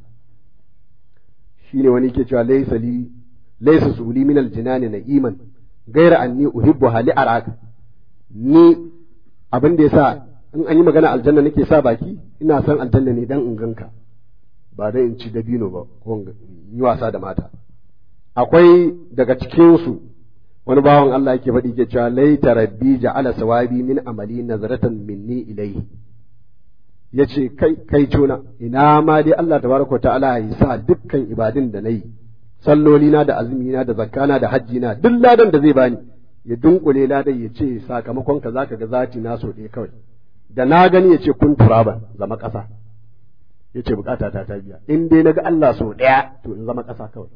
Speaker 5: shine wani ke cewa laysa li laysa suli min aljinani na'iman gaira anni uhibbu hali araka ni abin da yasa in an yi magana aljanna nake sa baki ina son aljanna ne dan in ganka ba dan in ci dabino ba ko yi wasa da mata akwai daga cikin su wani bawan Allah yake faɗi ke cewa laita rabbi ja'ala sawabi min amali nazaratan minni ilayhi yace kai kai cona ina ma dai Allah tabaraka ta'ala ya sa dukkan ibadin da nayi salloli na da azumi na da zakkana da hajji na duk ladan da zai bani ya dunkule ladan ya ce sakamakon ka zaka ga zati na so ɗaya kawai da na gani ya ce kun turaban zama ƙasa ya ce bukata ta ta biya in dai na ga Allah so ɗaya to in zama ƙasa kawai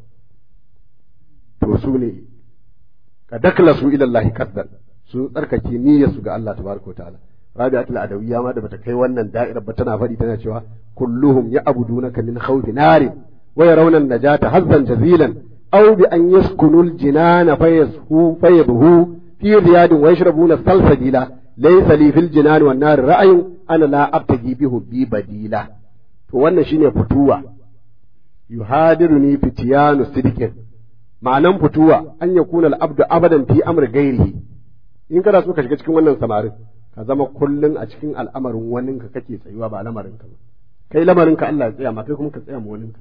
Speaker 5: to su ne ka dakla su ilallahi kasdan sun tsarkake niyyar su ga Allah tabaraka ta'ala rabi'atul adawiyya ma da bata kai wannan da'irar ba tana faɗi tana cewa kulluhum ya'budunaka min khawfi narin wa yarawna an-najata hazzan jazilan aw bi an yaskunu al-jinana fayashu fayadhu fi riyadin wa yashrabuna salsabila laysa li fil jinan wan nar ra'yun ana la abtagi bihu bi badila to wannan shine fituwa yuhadiruni fitiyanu sidqin ma'anan fituwa an yakuna al-abdu abadan fi amr ghairihi in kana so ka shiga cikin wannan samarin ka zama kullun a cikin al'amarin waninka kake tsayuwa ba lamarin ka ba kai lamarin ka Allah ya tsaya ma kai kuma ka tsaya ma waninka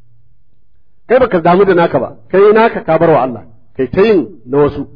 Speaker 5: kai baka damu da naka ba kai naka ka bar wa Allah kai ta yin na wasu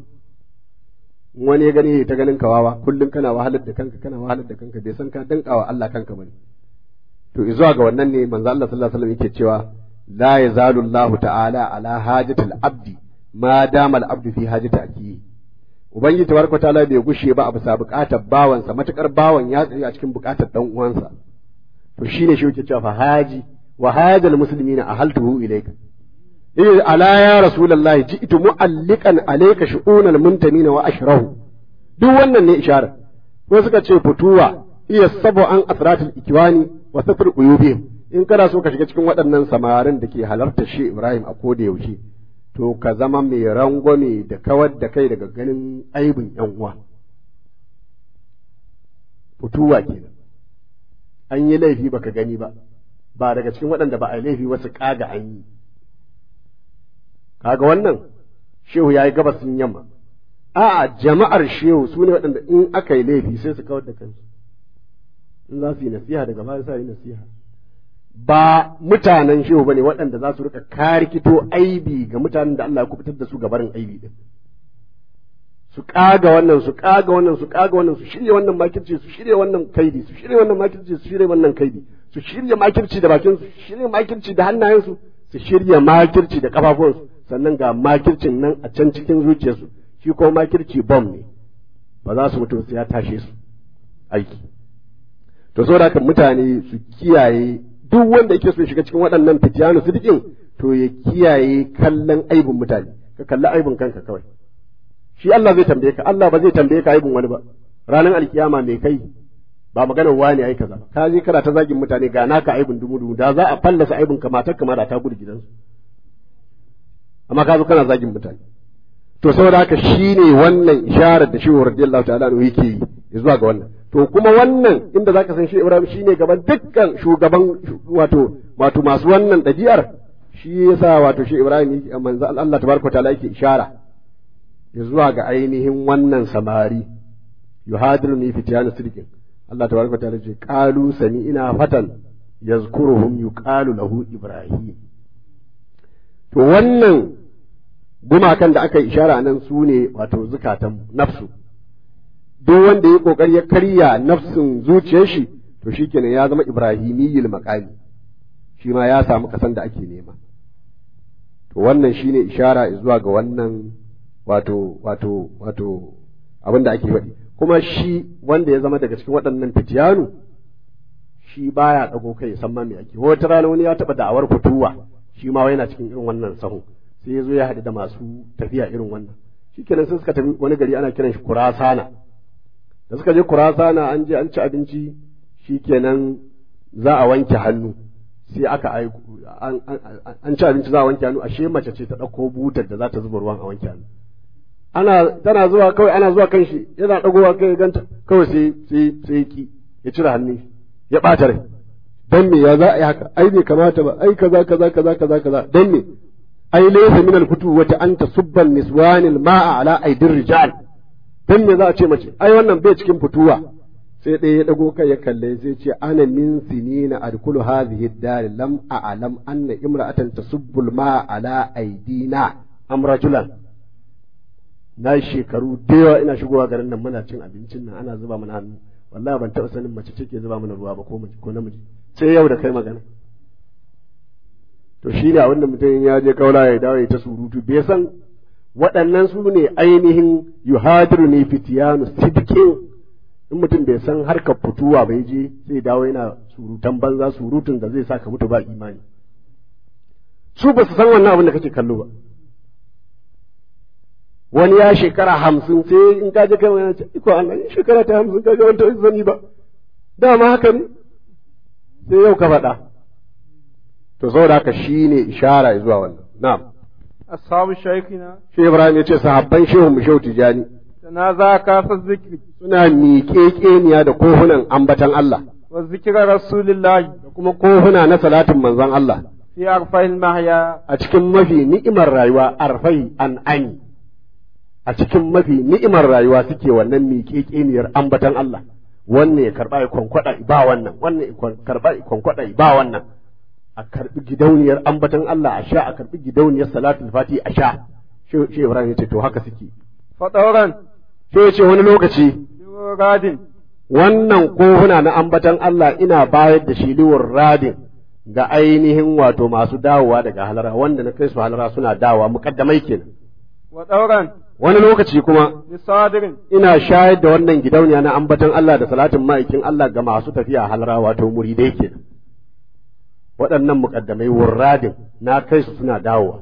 Speaker 5: wani ya gani ta ganin kawawa kullum kana wahalar da kanka kana wahalar da kanka bai san ka dankawa Allah kanka bane to zuwa ga wannan ne manzo Allah sallallahu alaihi wasallam yake cewa la yazalu Allah ta'ala ala hajatil abdi ma dama al abdu fi hajati akiyi ubangiji tabaraka ta'ala bai gushe ba a bisa bukatar bawansa matukar bawan ya tsaye a cikin bukatar dan uwansa to shine shi yake cewa fa haji wa hajal muslimina ahaltuhu ilayka إيه ألا يا رسول الله جئت مؤلقا عليك شؤون المنتمين وأشره duk wannan ne ishara ko suka ce fituwa iya sabo an asratul ikiwani wa safir uyubihim in kana so ka shiga cikin waɗannan samarin da ke halarta shi Ibrahim a koda yaushe to ka zama mai rangwame da kawar da kai daga ganin aibin yan uwa fituwa kenan an yi laifi baka gani ba ba daga cikin waɗanda ba a laifi wasu kaga an yi kaga wannan shehu ya yi gabasin yamma a'a jama'ar shehu su ne waɗanda in aka yi laifi sai su kawar da kansu in za su yi nasiha daga baya sa yi nasiha ba mutanen shehu bane waɗanda za su rika karikito aibi ga mutanen da Allah ya kubutar da su ga barin aibi din su kaga wannan su kaga wannan su kaga wannan su shirya wannan makirci su shirya wannan kaidi su shirya wannan makirci su shirya wannan kaidi su shirya makirci da bakin su shirya makirci da hannayensu su shirya makirci da kafafuwansu sannan ga makircin nan a can cikin zuciyarsu shi ko makirci bom ne ba za su mutu sai ya tashe su aiki to saboda haka mutane su kiyaye duk wanda yake so ya shiga cikin waɗannan fitiyanu sidikin to ya kiyaye kallon aibin mutane ka kalli aibin kanka kawai shi Allah zai tambaye ka Allah ba zai tambaye ka aibin wani ba ranar alkiyama mai kai ba maganar wani ai kaza ka je kana ta zagin mutane ga naka aibin dumu dumu da za a fallasa aibin ka matar kama da ta gudu gidansu amma ka zo kana zagin mutane to saboda haka shine wannan isharar da shehu radiyallahu ta'ala anhu yake yi zuwa ga wannan to kuma wannan inda zaka san shehu Ibrahim shine gaban dukkan shugaban wato wato masu wannan ɗabi'ar shi yasa wato shehu Ibrahim yake manzo Allah tabaraka ta'ala yake ishara zuwa ga ainihin wannan samari yuhadiruni fitiyanu sidqin Allah tabaraka ta'ala ce qalu ina fatan yazkuruhum yuqalu lahu ibrahim to wannan gumakan da aka ishara nan su ne wato zukatan nafsu duk wanda ya kokari ya karya nafsin zuciyar shi to shikenan ya zama ibrahimiyyil maqami shi ma ya samu kasan da ake nema to wannan shine ishara zuwa ga wannan wato wato wato abin da ake faɗi kuma shi wanda ya zama daga cikin waɗannan fitiyanu shi baya ɗago kai san ma me ake wata rana wani ya taɓa da'awar fituwa shi ma yana cikin irin wannan sahun sai ya zo ya haɗu da masu tafiya irin wannan shikenan sai suka tafi wani gari ana kiran shi kurasana da suka je kurasana an je an ci abinci shikenan za a wanke hannu sai aka aiko an ci abinci za a wanke hannu ashe mace ce ta ɗauko butar da za ta zuba ruwan a wanke hannu ana tana zuwa kawai ana zuwa kan shi yana ɗagowa kai ganta kawai sai sai sai ki ya cire hannun ya ɓata rai dan me ya za a yi haka ai bai kamata ba ai kaza kaza kaza kaza kaza dan me ai laysa min al-futu wata anta subban niswanil ma'a ala aidir rijal dan me za a ce mace ai wannan bai cikin fituwa sai ɗaya ya ɗago kai ya kalle sai ce ana min sinina adkulu hadhihi dar lam a'lam anna imra'atan tasubbu al-ma'a ala aidina am rajulan na shekaru da yawa ina shigowa garin nan muna cin abincin nan ana zuba mana hannu wallahi ban taɓa sanin mace take zuba mana ruwa ba ko ko namiji sai yau da kai magana to shi ne abinda mutum ya je kaula ya dawo ya ta surutu bai san waɗannan su ne ainihin yuhadiru ne fitiyanu sidkin in mutum bai san harkar fituwa bai je sai dawo yana surutan banza surutun da zai sa ka mutu ba imani su ba su san wannan abin da kake kallo ba wani ya shekara hamsin sai in ka je kai wani ce iko Allah in shekara ta hamsin ka ga wani ta zani ba dama haka ne sai yau ka faɗa to saboda haka shine ishara zuwa wannan na'am
Speaker 4: ashabu shaykhina
Speaker 5: shi Ibrahim ya ce sahabban shehu mu shehu tijani
Speaker 4: tanaza ka fa zikri
Speaker 5: suna miƙeƙeniya da kohunan ambatan Allah
Speaker 4: wa zikra rasulillahi
Speaker 5: da kuma kohuna na salatin manzon Allah
Speaker 4: fi arfa'il mahya
Speaker 5: a cikin mafi ni'imar rayuwa arfai an ani a cikin mafi ni'imar rayuwa suke wannan miƙeƙeniyar ambatan Allah wannan ya karɓa ya kwankwada ba wannan wannan ya karɓa ya kwankwada ba wannan a karɓi gidauniyar ambatan Allah a sha a karɓi gidauniyar salatul fati a sha shi Ibrahim ya ce to haka suke
Speaker 4: fadauran
Speaker 5: sai ya ce wani lokaci
Speaker 4: radin
Speaker 5: wannan kohuna na ambatan Allah ina bayar da shi liwar radin ga ainihin wato masu dawowa daga halara wanda na kai su halara suna dawowa mukaddamai kenan
Speaker 4: wa dauran
Speaker 5: wani lokaci kuma
Speaker 4: bisadirin
Speaker 5: ina shayar da wannan gidauniya na ambatan Allah da salatin ma'aikin Allah ga masu tafiya halara wato muridai kenan waɗannan muƙaddamai wurradin na kai su suna dawowa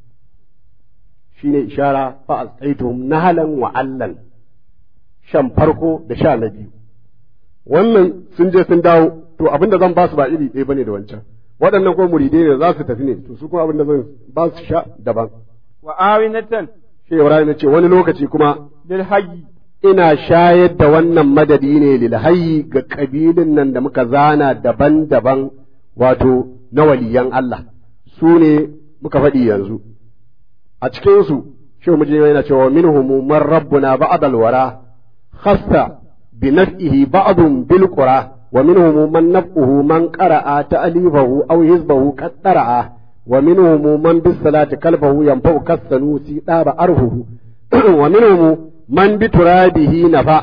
Speaker 5: shine ishara fa asqaituhum nahalan wa allan shan farko da sha na biyu wannan sun je sun dawo to abin da zan ba su ba iri ɗaya bane da wancan waɗannan ko muridai ne za su tafi ne to su kuma abin da zan ba su sha daban
Speaker 4: wa awinatan
Speaker 5: shi Ibrahim ya ce wani lokaci kuma
Speaker 4: lil hayyi
Speaker 5: ina shayar da wannan madadi ne lil hayyi ga kabilin nan da muka zana daban-daban wato na waliyan Allah su ne muka faɗi yanzu a cikinsu shi mu yana cewa minhum man rabbuna ba'dal wara khassa bi naf'ihi ba'dun bil qura wa minhum man naf'uhu man qara'a ta'lifahu aw hizbahu qad qara'a wa minhum man bis salati kalbahu yanfa'u kasanu si daba arhuhu wa minhum man bi turabihi nafa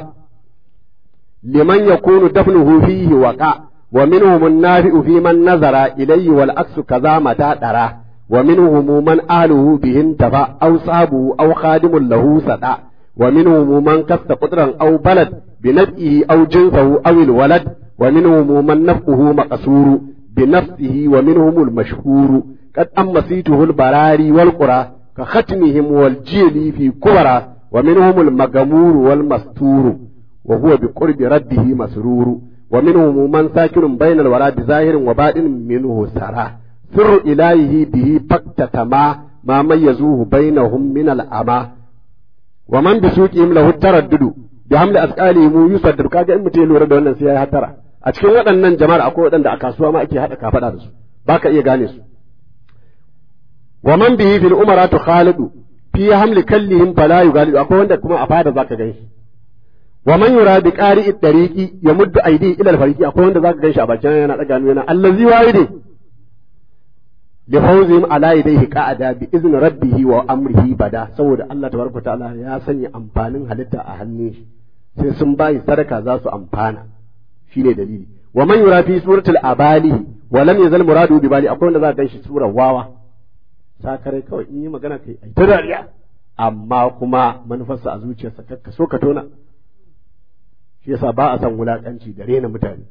Speaker 5: liman yakunu dafnuhu fihi waqa' ومنهم النافع في من نظر إليه والعكس كذا متى درى ومنهم من أهله به انتفى أو صابه أو خادم له سدى ومنهم من كست قدرا أو بلد بنفئه أو جنسه أو الولد ومنهم من نفقه مقصور بنفسه ومنهم المشهور قد أمسيته البراري والقرى كختمهم والجيل في كبرى ومنهم المغمور والمستور وهو بقرب رده مسرور ومنهم من ساكن بين الورى بظاهر وباطن منه سرى سر إلهه به فاكتتما ما ميزوه بينهم من الأمى ومن بسوقهم له التردد بحمل أثقالهم يصدر كاجا إن متي لورا da wannan sai ya hatara a cikin waɗannan jama'ar akwai waɗanda a kasuwa ma ake haɗa kafaɗa da su baka iya gane su wa man bihi fil umaratu khalidu fi hamli kallihim fala yugalidu akwai wanda kuma a fada zaka ganshi wa man yura bi qari'i dariqi yamuddu aidi ila al fariqi akwai wanda zaka ganshi a bakin yana daga hannu yana allazi wahide li fawzihim ala yadayhi qa'ada bi izni rabbih wa amrihi bada saboda Allah tabaraka ta'ala ya sanya amfanin halitta a hannun shi sai sun bayi sadaka za su amfana shine dalili wa man yura fi suratul abali wa lam yazal muradu bi bali akwai wanda za ka ganshi surar wawa sakare kawai in yi magana kai ai ta dariya amma kuma manufarsa a zuciyarsa kakka so ka tona shi yasa ba a san wulakanci da rena mutane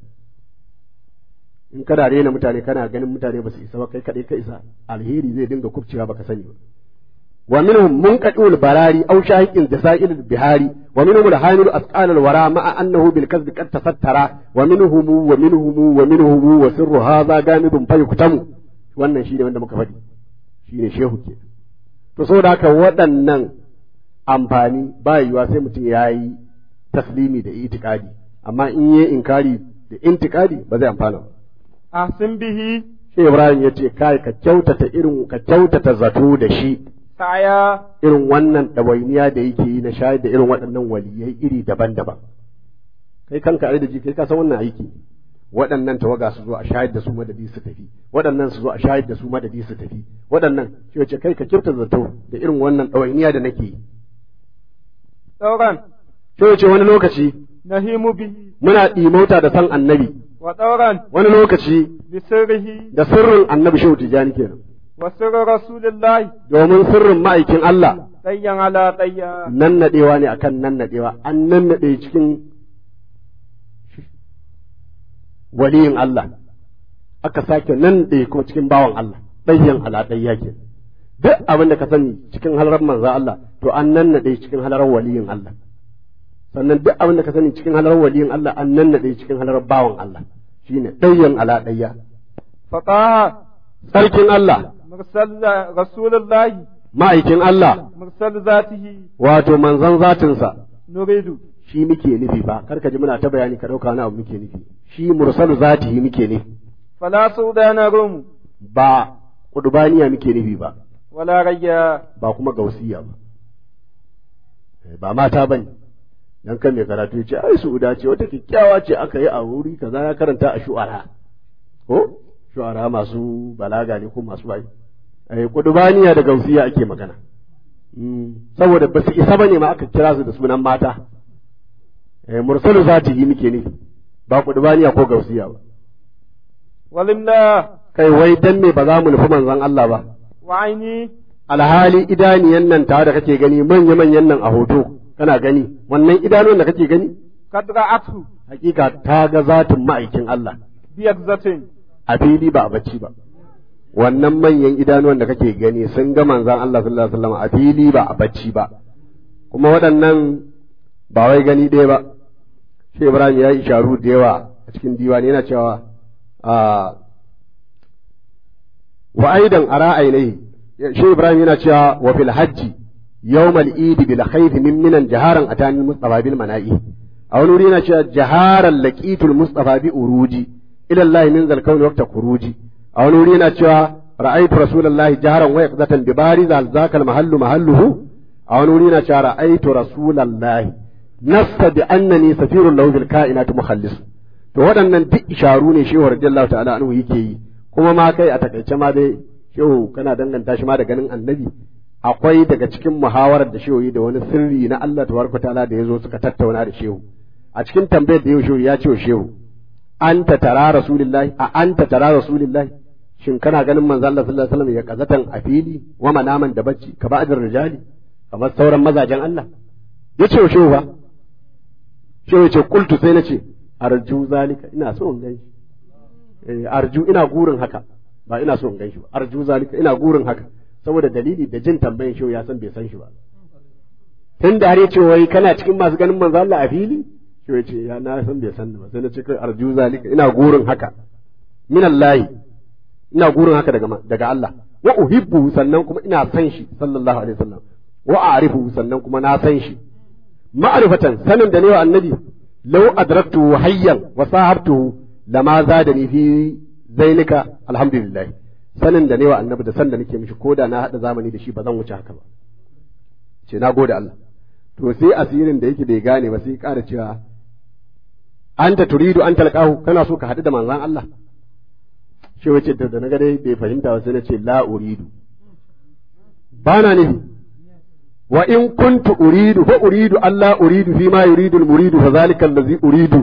Speaker 5: in kana rena mutane kana ganin mutane ba su isa ba kai kadai ka isa alheri zai dinga kubcewa baka sani ba wa minhum munqadul barari aw shahiqin jasail bihari wa minhum alhamil asqal alwara ma'a annahu bil kasb qad tasattara wa minhum wa minhum wa minhum wa sirru hadha gamidun fayuktamu wannan shine wanda muka faɗi shine shehu ke to saboda haka waɗannan amfani ba yiwuwa sai mutum ya yi taslimi da itikadi amma in yi inkari da intikadi ba zai amfana ba
Speaker 4: ahsin bihi
Speaker 5: shi Ibrahim ya ce kai ka kyautata irin ka kyautata zato da shi
Speaker 4: saya
Speaker 5: irin wannan ɗawainiya da yake yi na shayar da irin waɗannan waliyai iri daban-daban kai kanka ai da ji kai ka san wannan aiki waɗannan tawaga su zo a shayar da su madadi su tafi waɗannan su zo a shayar da su madadi su tafi waɗannan shi wace kai ka kyautata zato da irin wannan ɗawainiya da nake yi
Speaker 4: ɗauran
Speaker 5: shi wace wani lokaci
Speaker 4: nahimu bihi
Speaker 5: muna ɗimauta da san annabi
Speaker 4: wa ɗauran
Speaker 5: wani lokaci
Speaker 4: bi sirrihi
Speaker 5: da sirrin annabi shehu tijjani kenan
Speaker 4: wa sirri rasulillahi
Speaker 5: domin sirrin ma'aikin Allah
Speaker 4: ɗayyan ala ɗayya
Speaker 5: nan naɗewa ne akan nan naɗewa an nan naɗe cikin waliyin Allah aka sake nan ɗaya kuma cikin bawan Allah ɗayyan ala ɗayya ke duk abin da ka sani cikin halarar manzo Allah to an nan naɗe cikin halarar waliyin Allah sannan duk abin da ka sani cikin halarar waliyin Allah an nan naɗe cikin halarar bawan Allah shine ɗayyan ala ɗayya
Speaker 4: fataha
Speaker 5: sarkin Allah
Speaker 4: mursal rasulullahi
Speaker 5: ma'aikin Allah
Speaker 4: mursal zatihi
Speaker 5: wato manzon zatinsa
Speaker 4: nuridu
Speaker 5: shi muke nufi ba kar ka ji muna ta bayani ka ɗauka wani abu muke nufi shi mursalu zatihi muke nufi
Speaker 4: fala sudana rum
Speaker 5: ba kudubaniya muke nufi ba
Speaker 4: wala rayya
Speaker 5: ba kuma gausiya ba Eh, ba mata bane dan kan mai karatu ya ce ai su'uda ce wata kyakkyawa ce aka yi a wuri kaza ya karanta a shu'ara ko shu'ara masu balaga ne ko masu bai eh kudubaniya da gausiya ake magana Mm, saboda ba su isa bane ma aka kira su da sunan mata eh mursalu zatihi muke nufi ba kudubaniya ko gausiya ba
Speaker 4: walimla
Speaker 5: kai wai dan me ba za mu nufi manzon Allah ba
Speaker 4: wa aini
Speaker 5: alhali idaniyan nan tare da kake gani manya manyan nan a hoto kana gani wannan idanun da kake gani
Speaker 4: kad ra'atu
Speaker 5: hakika ta ga zatin ma'aikin Allah
Speaker 4: biyakzatin
Speaker 5: a fili ba a bacci ba wannan manyan idanuwan da kake gani sun ga manzon Allah sallallahu alaihi wasallam a fili ba a bacci ba kuma waɗannan ba wai gani ɗaya ba shi Ibrahim ya yi isharu da yawa a cikin diwani yana cewa a wa aidan ara ainihi shi Ibrahim yana cewa wa fil hajji yawmal eid bil khayf min minan jaharan atani mustafa bil mana'i a wani wuri yana cewa jaharan laqitul mustafa bi uruji ila Allah min zal kauni waqta khuruji a wani wuri yana cewa ra'aytu rasulullahi jaharan wa yaqzatan bi bariza zakal mahallu mahalluhu a wani wuri yana cewa ra'aytu rasulullahi nassa bi annani safirun lahu bil kainati mukhallis to waɗannan duk isharu ne shehu radiyallahu ta'ala anhu yake yi kuma ma kai a takaice ma dai shehu kana danganta shi ma da ganin annabi akwai daga cikin muhawarar da shehu yi da wani sirri na Allah tabaraka ta'ala da yazo suka tattauna da shehu a cikin tambayar da yau shehu ya ce wa shehu anta tara rasulillahi a anta tara rasulillahi shin kana ganin manzo Allah sallallahu alaihi wasallam ya kazatan a fili wa manaman da bacci ka ba ajin rijali kamar sauran mazajen Allah ya ce wa shehu ba shehu ya ce qultu sai na ce arju zalika ina so in gan shi arju ina gurin haka ba ina so in gan shi ba arju zalika ina gurin haka saboda dalili da jin tambayan shi ya san bai san shi ba tun da har ya ce wai kana cikin masu ganin manzo Allah a fili shi ya ce ya na san bai san ba sai na ce kai arju zalika ina gurin haka min Allah ina gurin haka daga daga Allah wa uhibbu sannan kuma ina san shi sallallahu alaihi wasallam wa a'rifu sannan kuma na san shi ma'rifatan sanin da ne wa annabi law adraktu hayyan wa sahabtuhu lama zadani fi zainika alhamdulillah sanin da ne wa annabi da san da nake mishi koda na hada zamani da shi ba zan wuce haka ba ce na gode Allah to sai asirin da yake bai gane ba sai ƙara cewa anta turidu an talqahu kana so ka hadu da manzon Allah shi wace da na ga dai bai fahimta ba sai na ce la uridu bana nufi wa in kuntu uridu fa uridu Allah uridu fi ma yuridu al-muridu fa zalika allazi uridu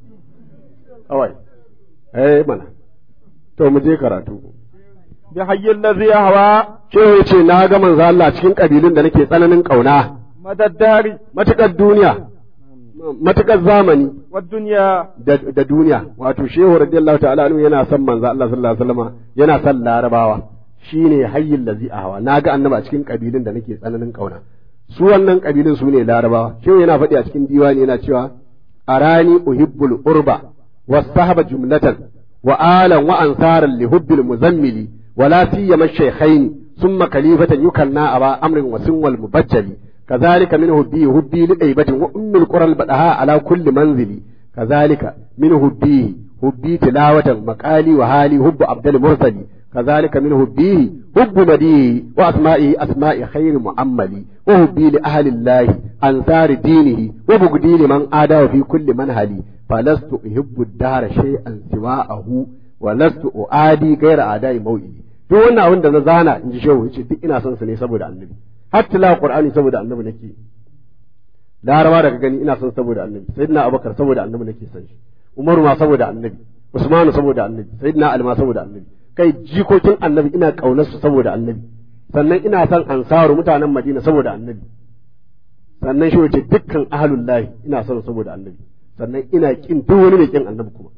Speaker 5: awai eh mana to mu je karatu
Speaker 4: bi hayyin ladhi yahwa
Speaker 5: Shehu ya ce na ga manzo Allah cikin kabilun da nake tsananin kauna
Speaker 4: madaddari
Speaker 5: matukar duniya matukar zamani
Speaker 4: wa dunya
Speaker 5: da, da duniya wato shehu radiyallahu ta'ala anhu yana son manzo Allah sallallahu alaihi wasallam yana son larabawa shine hayyin lazi ahwa na ga annaba cikin kabilun da nake tsananin kauna su wannan kabilun su ne larabawa shehu yana faɗi a cikin diwani yana cewa arani uhibbul urba wasahaba jumlatan wa alan wa ansaran li hubbil muzammili ولا سيما الشيخين ثم خليفة يكنى أبا أمر وسن والمبجل كذلك من هبيه هبي لأيبة وأم القرى البدهاء على كل منزل كذلك من هبيه هبي تلاوة مقالي وهالي هب عبد المرسل كذلك من هبيه هب مديه وأسمائه أسماء خير مؤمل وهبي لأهل الله أنصار دينه وبغدي لمن آدى في كل منهل فلست أحب الدار شيئا سواءه ولست أعادي غير أعداء موئلي duk wannan abin da na zana in ji shehu yace duk ina son su ne saboda annabi har tilawa qur'ani saboda annabi nake larawa daga gani ina son saboda annabi sayyidina abubakar saboda annabi nake son shi umaru ma saboda annabi usmanu saboda annabi sayyidina ali ma saboda annabi kai jikokin annabi ina kaunar su saboda annabi sannan ina son ansaru mutanen madina saboda annabi sannan shi wace dukkan ahlullahi ina son saboda annabi sannan ina kin duk wani mai kin annabi kuma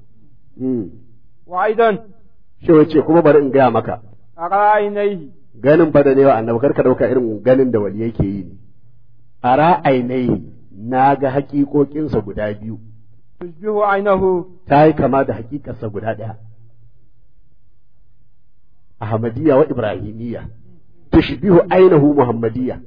Speaker 4: wa aidan
Speaker 5: shi wace kuma bari in gaya maka
Speaker 4: ara ainihi
Speaker 5: ganin fa da ne wa annabi karka dauka irin ganin da wali yake yi a ra'ainai na ga hakikokinsa guda biyu
Speaker 4: tushbihu ainahu
Speaker 5: ta yi kama da hakikarsa guda ɗaya ahmadiyya wa ibrahimiyya tushbihu ainahu muhammadiyya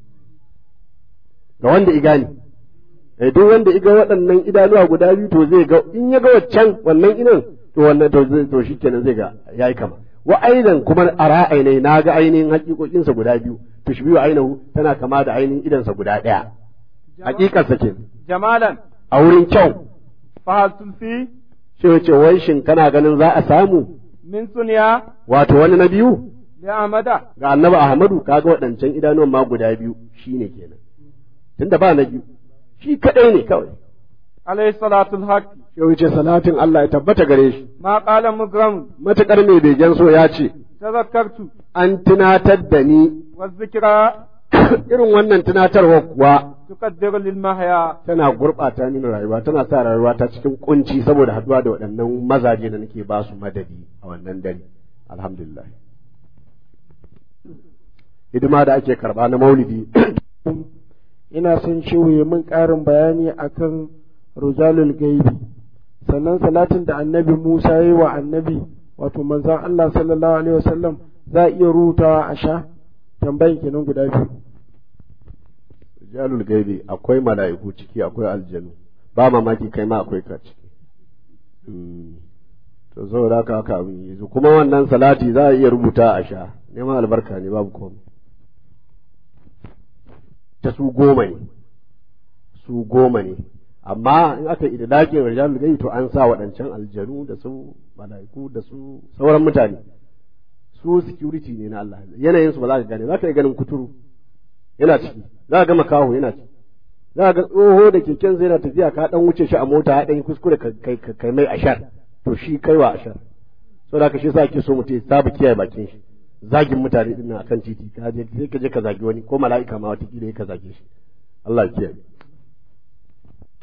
Speaker 5: ga wanda igani eh duk wanda iga waɗannan idanuwa guda biyu to zai ga in ya ga waccan wannan idan to wannan to zai to shikenan zai ga yayi kama wa aidan kuma a ra'ainai na ga ainihin hakikokinsa guda biyu tushbihu ainahu tana kama da ainihin idansa guda ɗaya hakikarsa ke
Speaker 4: jamalan
Speaker 5: a wurin kyau
Speaker 4: fa hal tulfi
Speaker 5: shi wace wai shin kana ganin za a samu
Speaker 4: min sunya
Speaker 5: wato wani na biyu
Speaker 4: li amada
Speaker 5: ga annabi ahmadu kaga waɗancan idanuwan ma guda biyu shine kenan tunda ba na biyu shi kadai ne kawai
Speaker 4: alayhi salatu alhaqi
Speaker 5: shi wace salatin Allah ya tabbata gare shi
Speaker 4: ma qala mugram
Speaker 5: matakar mai begen so ya ce
Speaker 4: tazakkartu
Speaker 5: an tunatar da ni
Speaker 4: wa zikra
Speaker 5: irin wannan tunatarwa kuwa
Speaker 4: tuqaddiru lil mahya
Speaker 5: tana gurɓata mini rayuwa tana sa rayuwa ta cikin kunci saboda haduwa da waɗannan mazaje da nake ba su madadi a wannan dare alhamdulillah hidima da ake karba na maulidi
Speaker 3: ina son shehu ya min ƙarin bayani akan rujalul gaibi sannan salatin da annabi Musa ya yi wa annabi wato manzon Allah sallallahu alaihi wasallam za a iya rubutawa a sha tambayin kenan guda biyu
Speaker 5: rijalul gaibi akwai mala'iku ciki akwai aljanu ba mamaki kai ma akwai ka ciki to saboda haka haka abin yi kuma wannan salati za a iya rubuta a sha neman albarka ne babu komai ta su goma ne su goma ne amma in aka idlaƙin rijalul gaibi to an sa waɗancan aljanu da su mala'iku da su sauran mutane su security ne na Allah yanayin su ba za ka gane za ka yi ganin kuturu yana ciki za ka ga makaho yana ciki za ka ga tsoho da keken zai na tafiya ka dan wuce shi a mota ya dan yi kuskure kai mai ashar to shi kai wa ashar so da ka shi sa ake so mutum ya saba kiyaye bakin shi zagin mutane din nan akan titi ka je sai ka je ka zagi wani ko mala'ika ma wata kila ka zage shi Allah ya kiyaye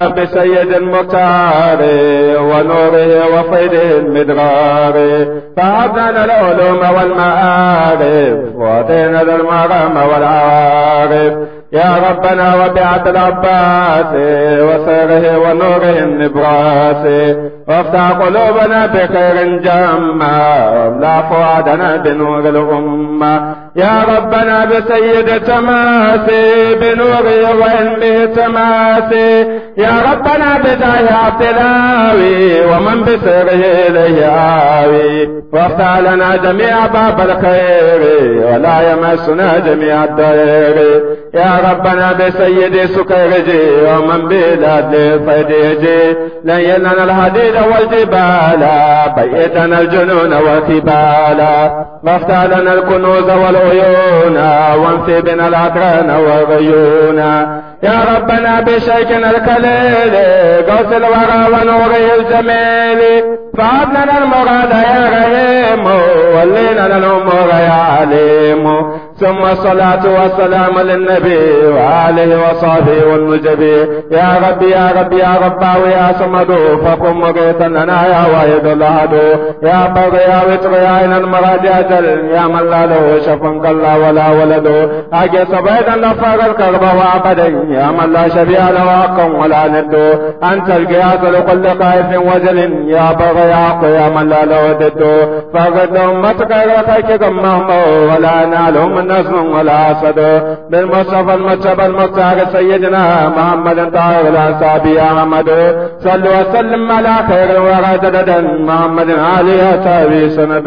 Speaker 4: بسيد المختار ونوره وفيده المدرار فهبنا العلوم والمعارف واتينا المرام والعارف يا ربنا وبعت العباس وسيره ونوره النبراس وافتح قلوبنا بخير جما واملا فؤادنا بنور الأمة يا ربنا بسيد تماسي بنوره وعلمه تماسي يا ربنا بجاه عبدلاوي ومن بسره إليه آوي وافتح لنا جميع باب الخير ولا يمسنا جميع الضير يا ربنا بسيد سكرجي ومن بلاد الفديجي ليننا الحديد والجبال بيتنا الجنون والكبال وافتح لنا الكنوز والعيون وانفي بنا الأدران والغيون يا ربنا بشيكنا الكليل قوس الورى ونوره الجميل فعبنا المراد يا رحيم ولينا الأمور يا عليم ثم الصلاة والسلام للنبي وآله وصحبه والنجبي يا ربي يا ربي يا ربا ويا صمد فقم مغيثا لنا يا واحد الأحد يا بر يا وتر يا عين المراد أجل يا من لا له شف كلا ولا ولد أجي صبيدا لفر الكرب وعبدا يا من لا شبيه له حق ولا ند أنت القياس لكل خائف وجل يا بر يا يا من لا له ضد فقد أمتك غيرك غمهم ولا نالهم نصر ولا أسد بالمصطفى المجتبى المختار سيدنا محمد طاهر الأنصابي أحمد صلوا وسلم على خير الورى جددا محمد علي أتابي سند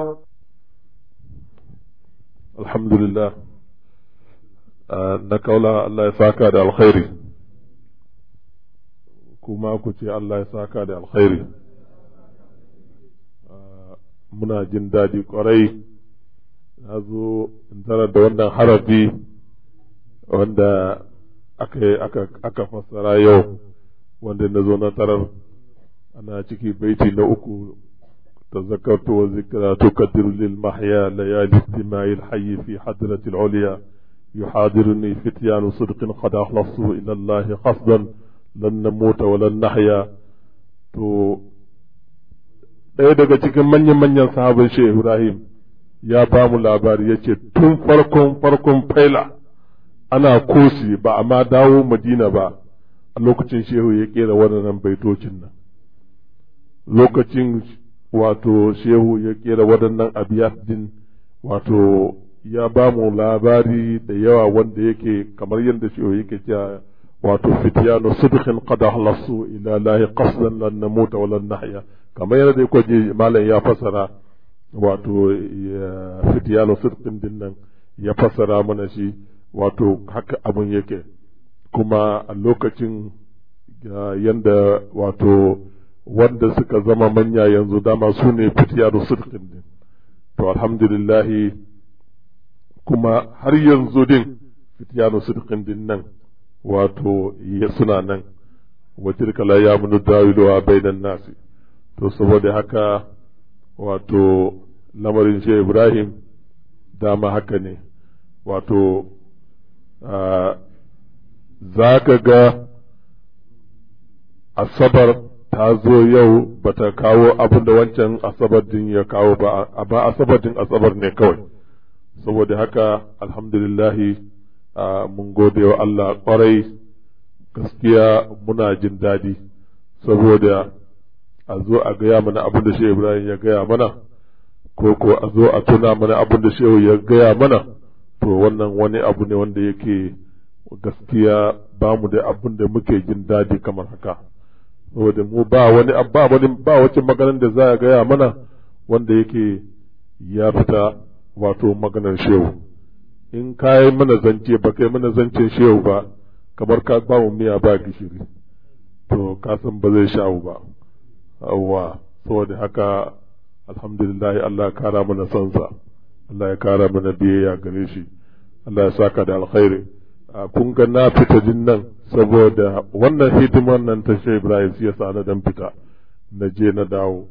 Speaker 6: الحمد لله na kaula Allah ya saka da alkhairi kuma ku ce Allah ya saka da alkhairi muna jin daɗi ƙwarai na zo in tarar da wannan harafi wanda aka, aka, aka fassara yau wanda na zo na tarar ana ciki baiti na uku تذكرت وذكرى تكدر للمحيا ليالي استماع الحي في حضرة العليا يحاضرني فتيان صدق قد أخلصوا إلى الله قصدا لن نموت ولن نحيا to ɗaya daga cikin manyan-manyan sahabin Shehu Ibrahim ya ba mu labari ya ce tun farkon farkon faila ana kosi ba a ma dawo madina ba a lokacin shehu ya kera waɗannan baitocin nan lokacin wato shehu ya kera waɗannan abiyat din wato ya ba mu labari da yawa wanda yake kamar yadda shehu yake cewa wato fitiyanu sidqin qad ahlasu ila lahi qasdan lan namuta wa lan nahya kamar yadda yake ji malam ya fasara wato fitiyanu sidqin din nan ya fasara mana shi wato haka abun yake kuma a lokacin yanda wato wanda suka zama manya yanzu dama su ne fitiyanu sidqin din to alhamdulillahi kuma har yanzu din fitiyanu sidqin din nan wato suna nan wa tilka la yamunu dawiluha bainan nasi to saboda haka wato lamarin shi Ibrahim dama haka ne wato za ka ga asabar ta zo yau ba ta kawo abin da wancan asabar din ya kawo ba ba asabar din asabar ne kawai saboda haka alhamdulillahi mun gode wa Allah kwarai gaskiya muna jin daɗi saboda a zo a gaya mana abin da shi Ibrahim ya gaya mana ko ko a zo a tuna mana abin da shehu ya gaya mana to wannan wani abu ne wanda yake gaskiya ba mu da abin da muke jin daɗi kamar haka saboda mu ba wani ba wani ba wace maganar da za a gaya mana wanda yake ya fita wato maganar shehu in ka yi mana zance ba kai mana zancen shehu ba kamar ka ba mu miya ba gishiri to ka san ba zai sha'u ba awwa saboda haka alhamdulillah Allah ya kara mana sansa Allah ya kara mana biyayya gare shi Allah ya saka da alkhairi kun ga na fita jin nan saboda wannan hidiman nan ta shi Ibrahim shi yasa na dan fita na je na dawo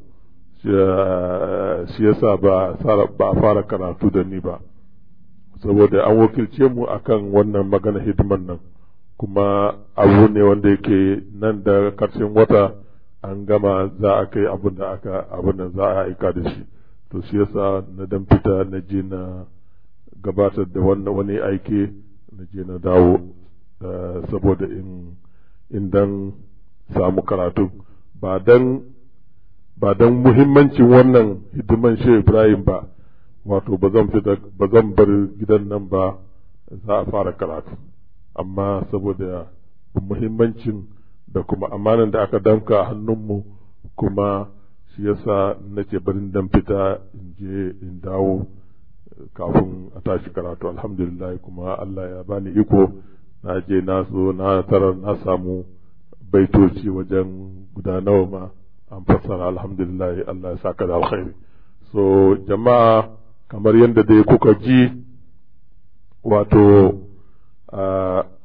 Speaker 6: shi yasa ba ba a fara karatu da ni ba saboda an wakilce mu akan wannan magana hidiman nan kuma abu ne wanda yake nan da karshen wata an gama za a kai abin da aka abin da za a aika da shi to shi yasa na dan fita na je na gabatar da wannan wani aiki na je na dawo saboda in in dan samu karatu ba dan ba dan muhimmancin wannan hidiman shi Ibrahim ba wato ba zan fita ba zan bar gidan nan ba za a fara karatu amma saboda muhimmancin da kuma amanan da aka damka a hannunmu kuma shi yasa nake barin dan fita in je in dawo kafin a tashi karatu alhamdulillah kuma Allah ya bani iko na je na so na tarar na samu baitoci wajen guda nawa ma an fassara alhamdulillah Allah ya saka da alkhairi so jama'a kamar yadda dai kuka ji wato